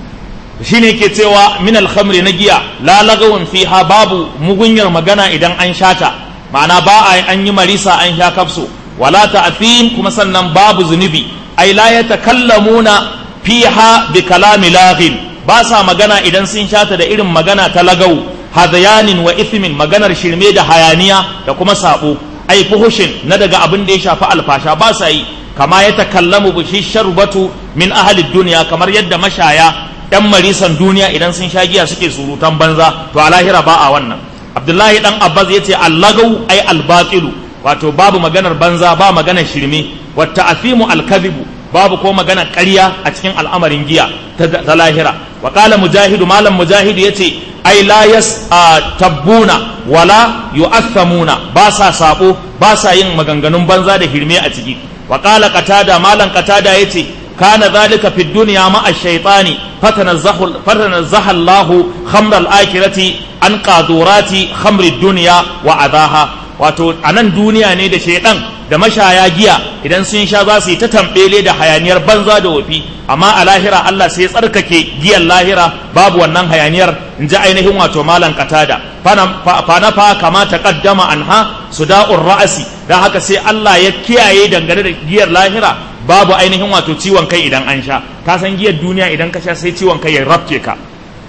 shine yake cewa min al-khamri na giya la lagawun fiha babu mugunyar magana idan an shata ma'ana ba a an yi marisa an sha kafso wala ta'thim kuma sannan babu zunubi ai la yatakallamuna fiha bi kalami laghin ba sa magana idan sun shata da irin magana ta lagau hadayanin wa ithmin maganar shirme da hayaniya da kuma sabo ai fuhushin na daga abin da ya shafi alfasha ba sa yi kama ya takallamu bi sharbatu min ahli dunya kamar yadda mashaya yan marisan duniya idan sun sha giya suke surutan banza to a lahira ba a wannan abdullahi dan abbas yace allagau ai albatilu wato babu maganar banza ba maganar shirme wa ta'fimu alkadhibu babu ko maganar ƙarya a cikin al'amarin giya ta lahira wa qala mujahidu malam mujahidu yace ai la yas tabbuna wala yu'athamuna ba sa sabo ba sa yin maganganun banza da hirme a ciki wa qala qatada malam qatada yace kana zalika fi dunya ma ash-shaytani fatanazzahu fatanazzaha Allahu khamr al-akhirati an qadurati khamr ad-dunya wa adaha wato anan duniya ne da shaydan da mashaya giya idan sun sha za su yi ta tambele da hayaniyar banza da wofi amma a lahira Allah sai ya tsarkake giyan lahira babu wannan hayaniyar in ji ainihin wato malan katada fana fa kama ta kaddama anha suda'ur ra'asi dan haka sai Allah ya kiyaye dangane da giyar lahira babu ainihin wato ciwon kai idan an sha ka san giyar duniya idan ka sha sai ciwon kai ya rafke ka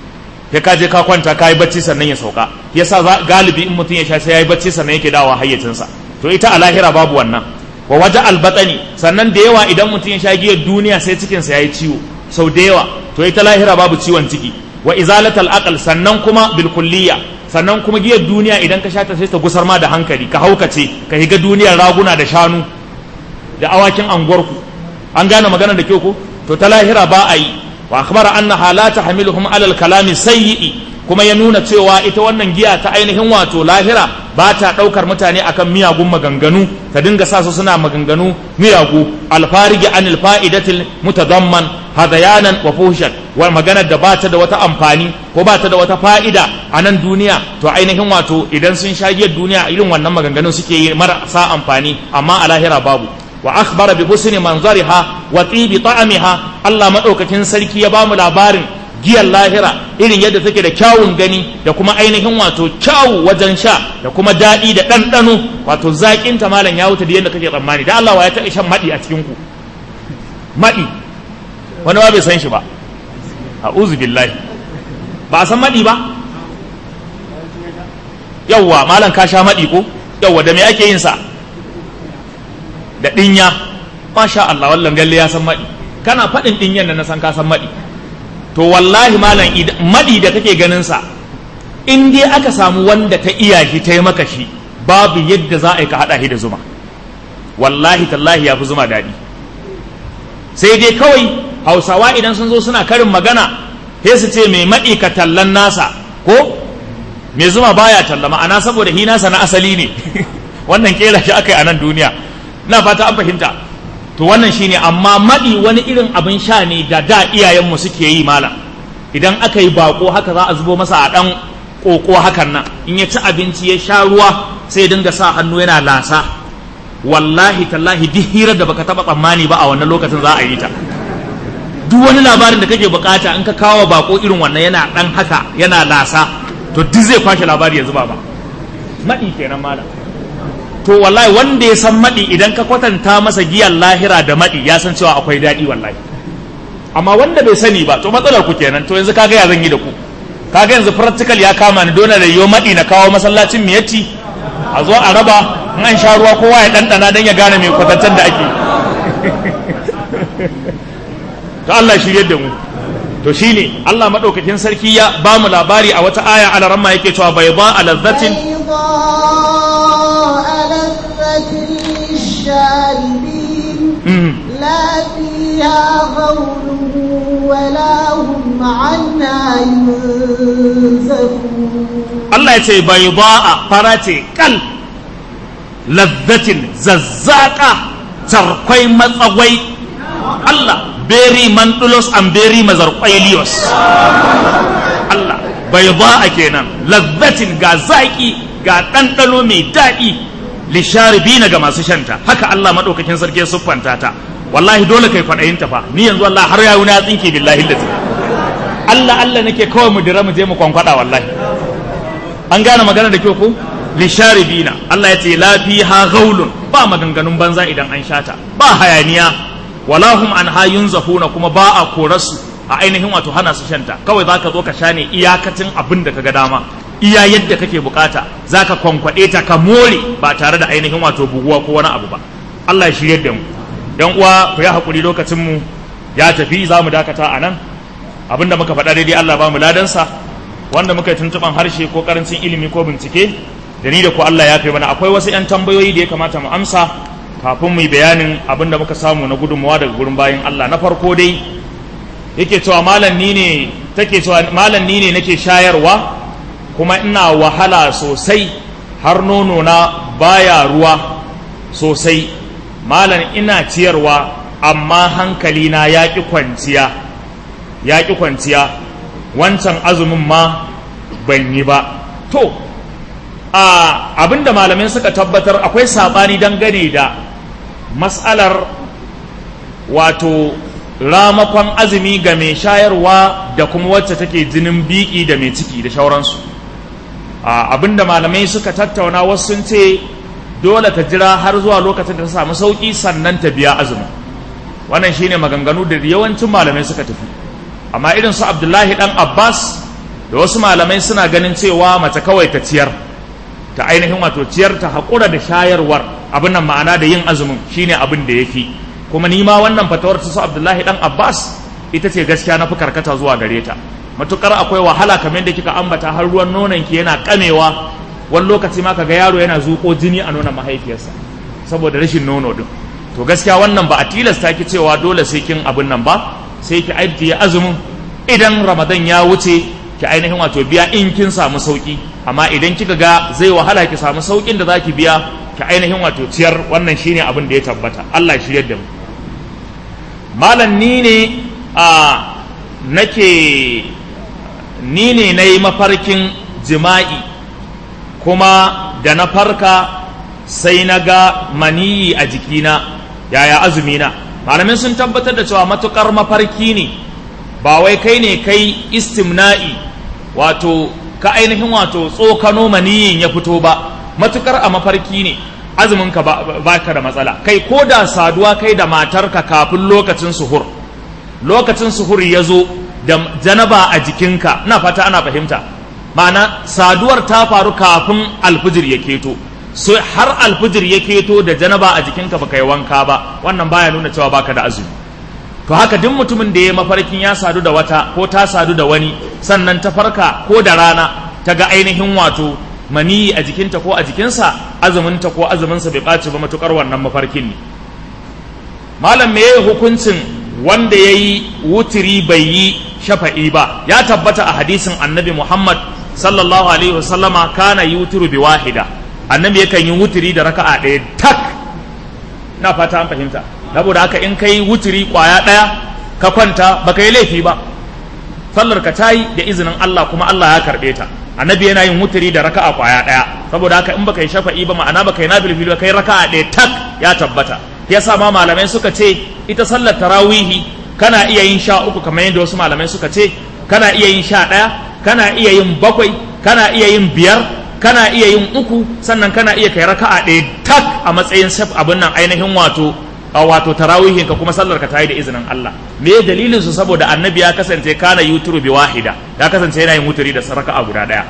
ya ka je ka kwanta ka yi bacci sannan ya sauka yasa galibi in mutum ya sha sai ya yi bacci sannan yake dawowa hayyacinsa to ita a lahira babu wannan wa waje albatsani sannan da yawa idan mutum ya sha giyar duniya sai cikinsa ya yi ciwo sau da yawa to ita lahira babu ciwon ciki wa izalatal aqal sannan kuma bil kulliya sannan kuma giyar duniya idan ka sha ta sai ta gusar ma da hankali ka haukace ka higa duniyar raguna da shanu da awakin anguwarku an gane magana da kyau ko to ta lahira ba a yi wa akhbara annaha la tahmiluhum ala al kalami sayyi kuma ya nuna cewa ita wannan giya ta ainihin wato lahira ba ta ɗaukar mutane akan miyagun maganganu ta dinga sa su suna maganganu miyagu alfarigi anil fa'idatil mutadamman hadayanan wa fuhshan wa maganar da ba ta da wata amfani ko ba ta da wata fa'ida a nan duniya to ainihin wato idan sun sha giyar duniya irin wannan maganganun suke yi marasa amfani amma a lahira babu wa akhbara bi husni manzariha wa tibi ta'amiha Allah madaukakin sarki ya bamu labarin giyar lahira irin yadda take da kyawun gani da kuma ainihin wato kyawu wajen sha da kuma daɗi da ɗanɗano wato zaƙin ta malam ya wuce da yadda kake tsammani da Allah wa ya taɓa shan maɗi a cikin ku maɗi wani ba bai san shi ba a'udhu billahi ba a san maɗi ba yawwa malam ka sha maɗi ko yawwa da me ake yin sa da ɗinya masha Allah wallan galle ya san maɗi kana faɗin ɗinyan da na san ka san maɗi to wallahi malam maɗi da kake ganin sa in dai aka samu wanda ta iya shi ta yi maka shi babu yadda za a yi ka haɗa shi da zuma wallahi tallahi ya fi zuma daɗi sai dai kawai hausawa idan sun zo suna karin magana sai su ce mai maɗi ka tallan nasa ko mai zuma baya talla ma'ana saboda hi nasa na asali ne wannan kera shi aka yi a nan duniya na fata an fahimta to wannan shine amma maɗi wani irin abin sha ne da da iyayenmu suke yi malam idan aka yi bako haka za a zubo masa a ɗan ƙoƙo hakan nan in ya ci abinci ya sha ruwa sai dinga sa hannu yana lasa wallahi tallahi duk hirar da baka taɓa tsammani ba a wannan lokacin za a yi ta duk wani labarin da kake bukata in ka kawo bako irin wannan yana ɗan haka yana lasa to duk zai kwashe labari ya zuba ba maɗi kenan malam to wallahi wanda ya san maɗi idan ka kwatanta masa giyar lahira da maɗi ya san cewa akwai daɗi wallahi amma wanda bai sani ba to matsalar ku kenan to yanzu kaga ya zan yi da ku kaga yanzu practical ya kama ni dole da yo maɗi na kawo masallacin miyatti a zo a raba in an sha ruwa kowa ya ɗanɗana don ya gane mai kwatancen da ake to Allah shirye da mu to shine Allah madaukakin sarki ya ba mu labari a wata aya ala ramma yake cewa bai ba a lazzatin لا فيها غول ولا هم عنها ينزفون Allah ya ce bai ba a farace kal lazzatin zazzaka tarkwai matsagwai Allah beri mandulos and beri mazarkwailios Allah bai ba a kenan lazzatin ga zaki ga ɗanɗano mai daɗi lisharibina ga masu shanta haka Allah maɗaukakin sarki siffanta ta wallahi dole kai kwaɗayin ta fa ni yanzu Allah har yayi na tsinke billahi lazi Allah Allah nake kawai mu dira mu je mu kwankwada wallahi an gane magana da kyau ko lisharibina Allah ya ce la fiha ghaulun ba maganganun banza idan an shata ba hayaniya wala hum an hayun zafuna kuma ba a korasu a ainihin wato hana su shanta kawai zaka zo ka sha ne iyakacin abin da kaga dama iya yadda kake bukata zaka kwankwade ta ka more ba tare da ainihin wato buguwa ko wani abu ba Allah ya shirye da mu dan uwa ku yi hakuri lokacin mu ya tafi za mu dakata a nan abinda muka faɗa daidai Allah ba mu ladansa wanda muka yi tuntuɓan harshe ko karancin ilimi ko bincike da ni da ku Allah ya fi mana akwai wasu 'yan tambayoyi da ya kamata mu amsa kafin mu yi bayanin abinda muka samu na gudunmawa daga gurin bayan Allah na farko dai yake cewa malam ni ne take cewa malam ni ne nake shayarwa kuma ina wahala sosai har nono na baya ruwa sosai malam ina ciyarwa amma hankali na ya ƙi kwanciya ya ƙi kwanciya wancan azumin ma ban yi ba to a abinda malamai suka tabbatar akwai saɓani dangane da matsalar wato ramakon azumi ga mai shayarwa da kuma wacce take jinin biki da mai ciki da shauransu abinda malamai suka tattauna wasu sun ce dole ta jira har zuwa lokacin da ta samu sauki sannan ta biya azumi wannan shine maganganu da yawancin malamai suka tafi amma irin su abdullahi dan abbas da wasu malamai suna ganin cewa mace kawai ta ciyar ta ainihin wato ciyar ta haƙura da shayarwar abin nan ma'ana da yin azumin shine abin da ya fi kuma ni ma wannan fatawar su abdullahi dan abbas ita ce gaskiya na fi karkata zuwa gare ta matukar akwai wahala kamar da kika ambata har ruwan nonon ki yana kamewa wani lokaci ma kaga yaro yana zuƙo jini a nonon mahaifiyarsa saboda rashin nono din to gaskiya wannan ba a tilasta ki cewa dole sai kin abin nan ba sai ki ajiye azumin idan ramadan ya wuce ki ainihin wato biya in kin samu sauki amma idan kika ga zai wahala ki samu saukin da zaki biya ki ainihin wato ciyar wannan shine abin da ya tabbata Allah ya shiryar da mu malam ni ne a nake ni ne na yi mafarkin jima'i kuma da na farka sai na ga maniyi a jikina yaya azumina malamin sun tabbatar da cewa matukar mafarki ne ba wai kai ne kai istimna'i wato ka ainihin wato tsokano maniyin ya fito ba matukar a mafarki ne azumin ka ba ka da matsala kai ko da saduwa kai da matarka kafin lokacin suhur lokacin suhur ya zo da janaba a jikinka ina fata ana fahimta ma'ana saduwar ta faru kafin alfijir ya keto so har alfijir ya keto da janaba a jikinka baka yi wanka ba wannan baya nuna cewa baka da azumi to haka duk mutumin da ya mafarkin ya sadu da wata ko ta sadu da wani sannan ta farka ko da rana ta ga ainihin wato maniyi a jikinta ko a jikinsa azuminta ko azuminsa bai ɓaci ba matukar wannan mafarkin ne malam me yayi hukuncin wanda ya yi wutiri bai yi shafa'i ba ya tabbata a hadisin annabi muhammad sallallahu alaihi wasallama kana yi wutiru bi wahida annabi yakan yi wutiri da raka'a ɗaya tak na fata an fahimta saboda haka in kai wutiri kwaya ɗaya ka kwanta baka yi laifi ba sallar ka tayi da izinin Allah kuma Allah ya karɓe ta annabi yana yin wutiri da raka'a kwaya ɗaya saboda haka in baka yi shafa'i ba ma'ana baka yi nafilfili ba kai raka'a ɗaya tak ya tabbata yasa ma malamai suka ce ita sallar tarawihi kana iya yin sha uku kamar yadda wasu malamai suka ce kana iya yin sha ɗaya kana iya yin bakwai kana iya yin biyar kana iya yin uku sannan kana iya kai raka'a ɗaya tak a matsayin saf abin nan ainihin wato a wato tarawihin ka kuma sallar ka tayi da izinin Allah me dalilin su saboda annabi ya kasance kana yuturu bi wahida ya kasance yana yin wuturi da saraka guda daya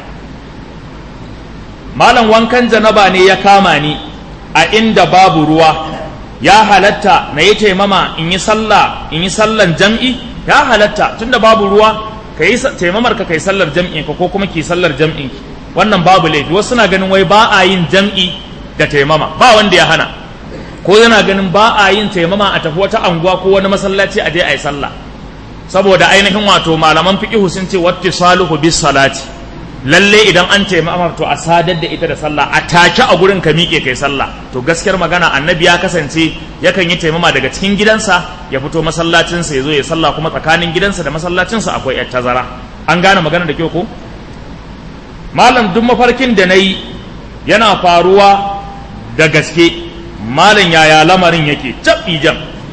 malam wankan janaba ne ya kama ni a inda babu ruwa ya halatta na yi taimama in yi sallah in yi sallan jam'i ya halatta tunda babu ruwa ka yi taimamar ka kai sallar jam'in ka ko kuma ki sallar jam'in ki wannan babu laifi wasu na ganin wai ba a yin jam'i da taimama ba wanda ya hana ko yana ganin ba a yin taimama a tafi wata anguwa ko wani masallaci a je a yi sallah saboda ainihin wato malaman fiqhu sun ce wattisaluhu bis salati lalle idan an taimama to a sadar da ita da sallah a take a gurin ka miƙe kai sallah to gaskiyar magana annabi ya kasance yakan yi taimama daga cikin gidansa ya fito masallacinsa ya zo ya sallah kuma tsakanin gidansa da masallacinsa akwai yar tazara an gane magana da kyau ko malam duk mafarkin da na yi yana faruwa da gaske malam yaya lamarin yake cap jam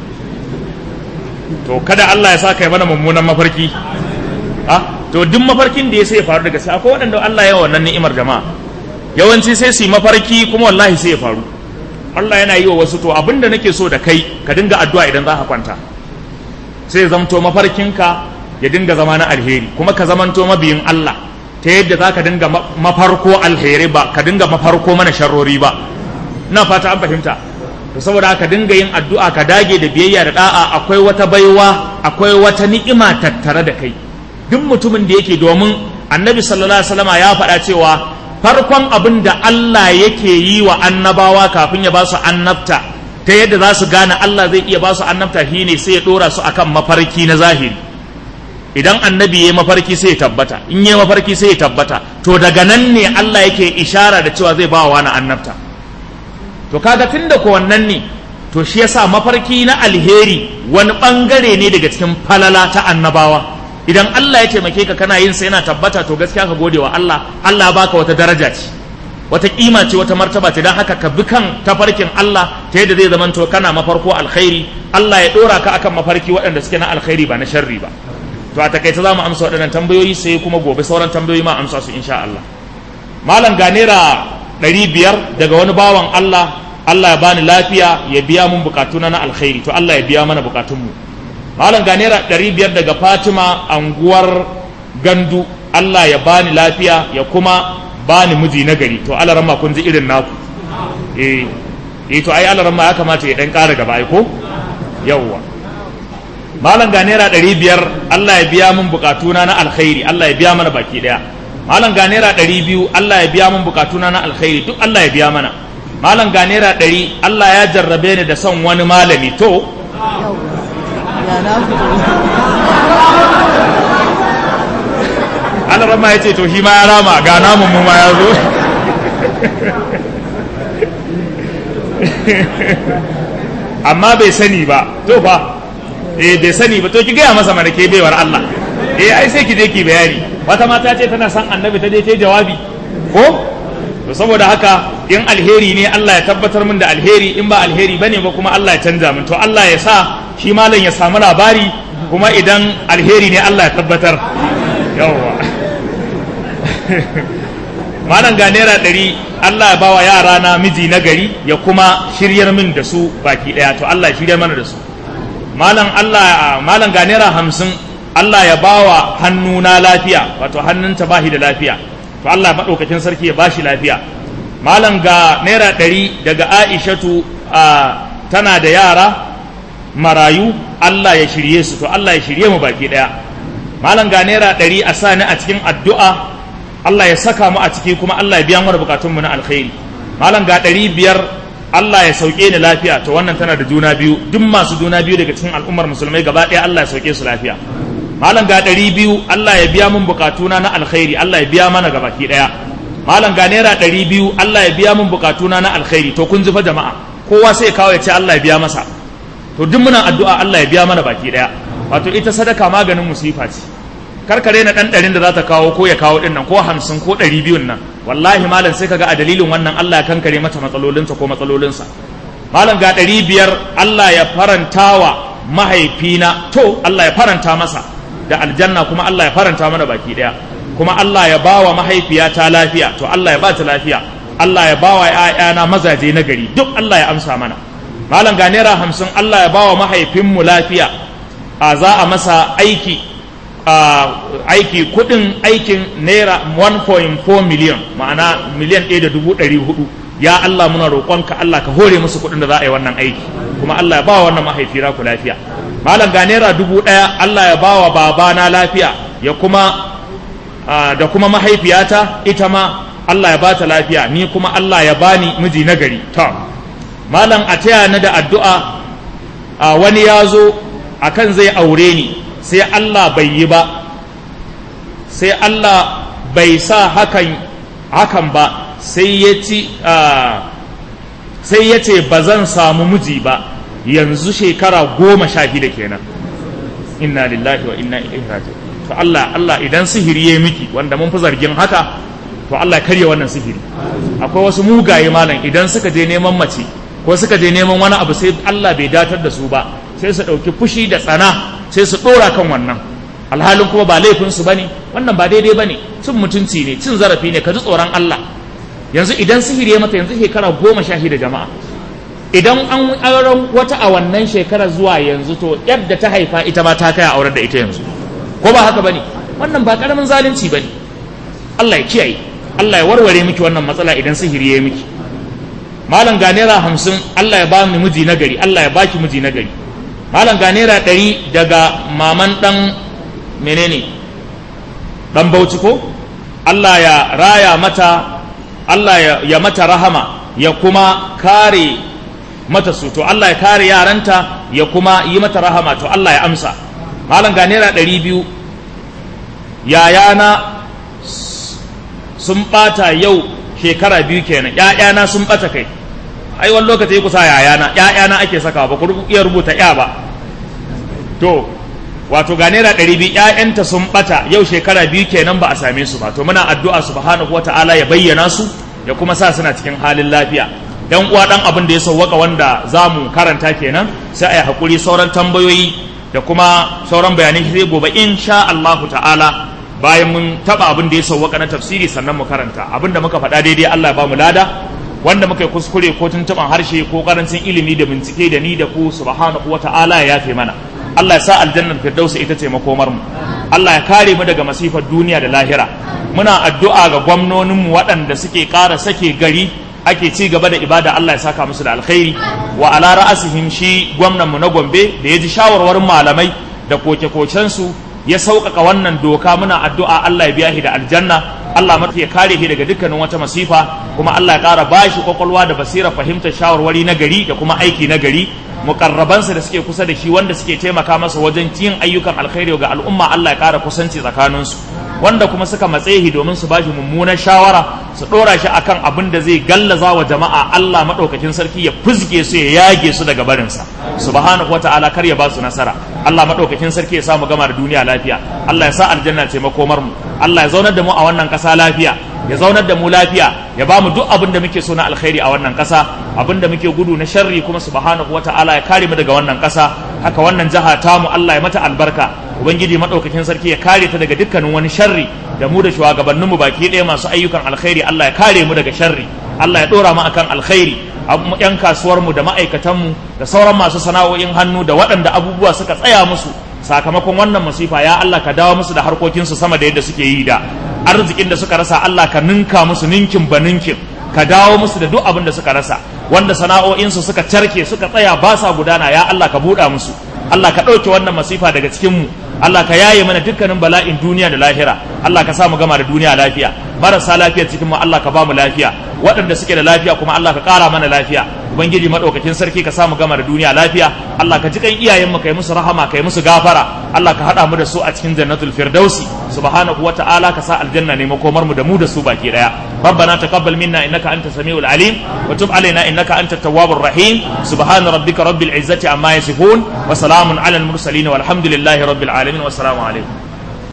to kada Allah ya sa kai mana mummunan mafarki ah to duk mafarkin da ya sai ya faru da gaske akwai waɗanda Allah ya wannan ni'imar jama'a yawanci sai su yi mafarki kuma wallahi sai ya faru Allah yana yi wa wasu to abinda nake so da kai ka dinga addu'a idan za ka kwanta sai ya zamto mafarkinka ya dinga zama na alheri kuma ka zamanto mabiyin Allah ta yadda za ka dinga mafarko alheri ba ka dinga mafarko mana sharrori ba ina fata an fahimta to saboda ka dinga yin addu'a ka dage da biyayya da da'a akwai wata baiwa akwai wata ni'ima tattare da kai duk mutumin da yake domin annabi sallallahu alaihi wasallama ya faɗa cewa farkon abin da Allah yake yi wa annabawa kafin ya ba su annabta ta yadda za su gane Allah zai iya ba su annabta shine sai ya dora su akan mafarki na zahiri idan annabi ya mafarki sai ya tabbata in ya mafarki sai ya tabbata to daga nan ne Allah yake ishara da cewa zai ba wa wani annabta to kaga tunda ko wannan ne to shi yasa mafarki na alheri wani bangare ne daga cikin falala ta annabawa idan Allah ya taimake ka kana yin sa yana tabbata to gaskiya ka gode wa Allah Allah baka wata daraja ce wata kima ce wata martaba ce dan haka ka bi kan tafarkin Allah ta yadda zai zamanto kana mafarko alkhairi Allah ya dora ka akan mafarki waɗanda suke na alkhairi ba na sharri ba to a takaice za mu amsa waɗannan tambayoyi sai kuma gobe sauran tambayoyi ma amsa su insha Allah malam ga naira ɗari biyar daga wani bawan Allah Allah ya bani lafiya ya biya mun bukatuna na alkhairi to Allah ya biya mana bukatunmu malam ga naira ɗari biyar daga Fatima anguwar gandu Allah ya bani lafiya ya kuma bani miji na gari to Allah ramma kun ji irin naku eh eh to ai Allah ramma ya kamata ya dan ƙara gaba ai ko yawwa malam ga naira ɗari biyar Allah ya biya mun bukatuna na alkhairi Allah ya biya mana baki ɗaya malam ga naira ɗari biyu Allah ya biya mun bukatuna na alkhairi duk Allah ya biya mana malam ga naira ɗari Allah ya jarrabe ni da son wani malami to Allah rama ya ce to shi ma ya rama ga namun mu ma ya zo amma bai sani ba to fa eh bai sani ba to ki gaya masa mana ke baiwar Allah eh ai sai ki je ki bayani wata mata ce tana son annabi ta je ta jawabi ko to saboda haka in alheri ne Allah ya tabbatar min da alheri in ba alheri bane ba kuma Allah ya canza min to Allah ya sa shi malam ya samu labari kuma idan alheri ne Allah ya tabbatar yawwa malam ga naira ɗari Allah ya bawa yara na miji na gari ya kuma shiryar min da su baki ɗaya to Allah ya shiryar mana da su malam Allah malam ga naira hamsin Allah ya bawa hannuna lafiya wato hannunta ba shi da lafiya to Allah maɗaukakin sarki ya bashi lafiya malam ga naira ɗari daga aishatu tana da yara marayu Allah ya shirye su to Allah ya shirye mu baki ɗaya malam ga naira ɗari a sani a cikin addu'a Allah ya saka mu a ciki kuma Allah ya biya mana bukatunmu na alkhairi malam ga ɗari biyar Allah ya sauke ni lafiya to wannan tana da juna biyu duk masu juna biyu daga cikin al'ummar musulmai gaba ɗaya Allah ya sauke su lafiya malam ga ɗari biyu Allah ya biya mun bukatuna na alkhairi Allah ya biya mana gabaki ɗaya malam ga naira ɗari biyu Allah ya biya mun bukatuna na alkhairi to kun ji fa jama'a kowa sai kawo ya ce Allah ya biya masa to duk muna addu'a Allah ya biya mana baki ɗaya wato ita sadaka maganin musifa ce karkare na ɗan ɗarin da za ta kawo ko ya kawo ɗin nan ko hamsin ko ɗari biyun nan wallahi malam sai kaga a dalilin wannan Allah ya kankare mata matsalolinsa ko matsalolinsa malam ga ɗari biyar Allah ya farantawa mahaifina to Allah ya faranta masa da aljanna kuma Allah ya faranta mana baki daya kuma Allah ya bawa mahaifiyata lafiya to Allah ya bata lafiya Allah ya bawa ƴaƴana mazaje na gari duk Allah ya amsa mana malam ga naira hamsin Allah ya bawa mahaifinmu lafiya a za a masa aiki aiki kudin aikin naira 1.4 miliyan ma'ana miliyan 1 da dubu ɗari hudu ya Allah muna roƙonka Allah ka hore musu kudin da za a yi wannan aiki kuma Allah ya bawa wannan mahaifira ku lafiya malam ga naira dubu ɗaya Allah ya bawa babana lafiya ya kuma da kuma mahaifiyata ita ma Allah ya bata lafiya ni kuma Allah ya bani miji nagari to malam a taya ni da addu'a wani ya zo akan zai aure ni sai Allah bai yi ba sai Allah bai sa hakan hakan ba sai ya ci sai ya ce ba zan samu miji ba yanzu shekara goma sha shida kenan inna lillahi wa inna ilaihi raji'un to Allah Allah idan sihiri ya miki wanda mun fi zargin haka to Allah karya wannan sihiri akwai wasu mugaye malam idan suka je neman mace ko suka je neman wani abu sai Allah bai datar da su ba sai su ɗauki fushi da tsana sai su ɗora kan wannan alhalin kuma ba laifin su bane wannan ba daidai bane cin mutunci ne cin zarafi ne ka ji tsoron Allah yanzu idan sihiri ya mata yanzu shekara goma sha shida jama'a idan an auren wata a wannan shekara zuwa yanzu to yadda ta haifa ita ma ta kai a aurar da ita yanzu ko ba haka bane wannan ba karamin zalunci bane Allah ya kiyaye Allah ya warware miki wannan matsala idan sihiri ya miki malam ga naira hamsin Allah ya ba mu miji nagari Allah ya baki miji nagari malam ga naira ɗari daga maman ɗan menene ɗan bauchi ko Allah ya raya mata Allah ya, ya mata rahama ya kuma kare mata su to Allah ya kare yaranta ya kuma yi mata rahama to Allah ya amsa malam ga naira ɗari biyu yayana sun ɓata yau shekara biyu kenan ‘ya'yana sun ɓata kai ai wani lokaci kusa yayana ‘ya'yana ake saka ba ku iya rubuta ‘ya ba to wato ga naira ɗari biyu ‘ya'yanta sun ɓata yau shekara biyu kenan ba a same su ba to muna addu'a subhanahu wa ta'ala ya bayyana su ya kuma sa suna cikin halin lafiya dan uwa dan abin da ya sauwaka wanda za mu karanta kenan sai a yi haƙuri sauran tambayoyi da kuma sauran bayanai sai gobe insha Allahu ta'ala bayan mun taba abin da ya sauwaka na tafsiri sannan mu karanta abin da muka faɗa daidai Allah ya ba mu lada wanda muka yi kuskure ko tuntuɓan harshe ko karancin ilimi da bincike da ni da ku subhanahu wa ta'ala ya yafe mana Allah ya sa aljannar firdausa ita ce makomar mu Allah ya kare mu daga masifar duniya da lahira muna addu'a ga gwamnonin mu waɗanda suke ƙara sake gari ake ci gaba da ibada Allah ya saka musu da alkhairi wa ala ra'asihim shi gwamnan mu na Gombe da ya ji shawarwarin malamai da koke-koken su ya sauƙaƙa wannan doka muna addu'a Allah ya biya shi da aljanna Allah mata ya kare shi daga dukkanin wata masifa kuma Allah ya ƙara ba shi kwakwalwa da basira fahimtar shawarwari na gari da kuma aiki na gari mukarrabansa da suke kusa da shi wanda suke taimaka masa wajen yin ayyukan alkhairi ga al'umma Allah ya ƙara kusanci tsakaninsu wanda kuma suka matse shi domin su bashi mummunan shawara su ɗora shi akan abin da zai gallaza wa jama'a Allah maɗaukakin sarki ya fuzge su ya yage su daga barinsa subhanahu wa ta'ala kar ya ba su nasara Allah maɗaukakin sarki ya samu gama da duniya lafiya Allah ya sa aljanna ce makomar mu Allah ya zaunar da mu a wannan ƙasa lafiya ya zaunar da mu lafiya ya ba mu duk abin da muke so na alkhairi a wannan ƙasa abin da muke gudu na sharri kuma subhanahu wa ta'ala ya kare mu daga wannan ƙasa haka wannan jaha tamu Allah ya mata albarka ubangiji madaukakin sarki ya kare ta daga dukkanin wani sharri da mu da shugabannin mu baki ɗaya masu ayyukan alkhairi Allah ya kare mu daga sharri Allah ya dora mu akan alkhairi yan kasuwar mu da ma'aikatan mu da sauran masu sana'o'in hannu da waɗanda abubuwa suka tsaya musu sakamakon wannan masifa ya Allah ka dawo musu da harkokinsu sama da yadda suke yi da arzikin da suka rasa Allah ka ninka musu ninkin ba ninkin ka dawo musu da duk abin da suka rasa wanda sana'o'insu suka carke suka tsaya ba sa gudana ya Allah ka buɗa musu Allah ka ɗauke wannan masifa daga cikinmu Allah ka yaye mana dukkanin bala'in duniya da lahira Allah ka sa mu gama da duniya lafiya marasa lafiyar cikin mu Allah ka ba mu lafiya waɗanda suke da lafiya kuma Allah ka ƙara mana lafiya ubangiji madaukakin sarki ka sa mu gama da duniya lafiya Allah ka ji kan iyayen mu kai musu rahama kai musu gafara Allah ka haɗa mu da su a cikin jannatul firdausi subhanahu wa ta'ala ka sa aljanna ne makomar mu da mu da su baki daya ربنا تقبل منا انك انت السميع العليم وتب علينا انك انت التواب الرحيم سبحان ربك رب العزه عما يصفون وسلام على المرسلين والحمد لله رب العالمين والسلام عليكم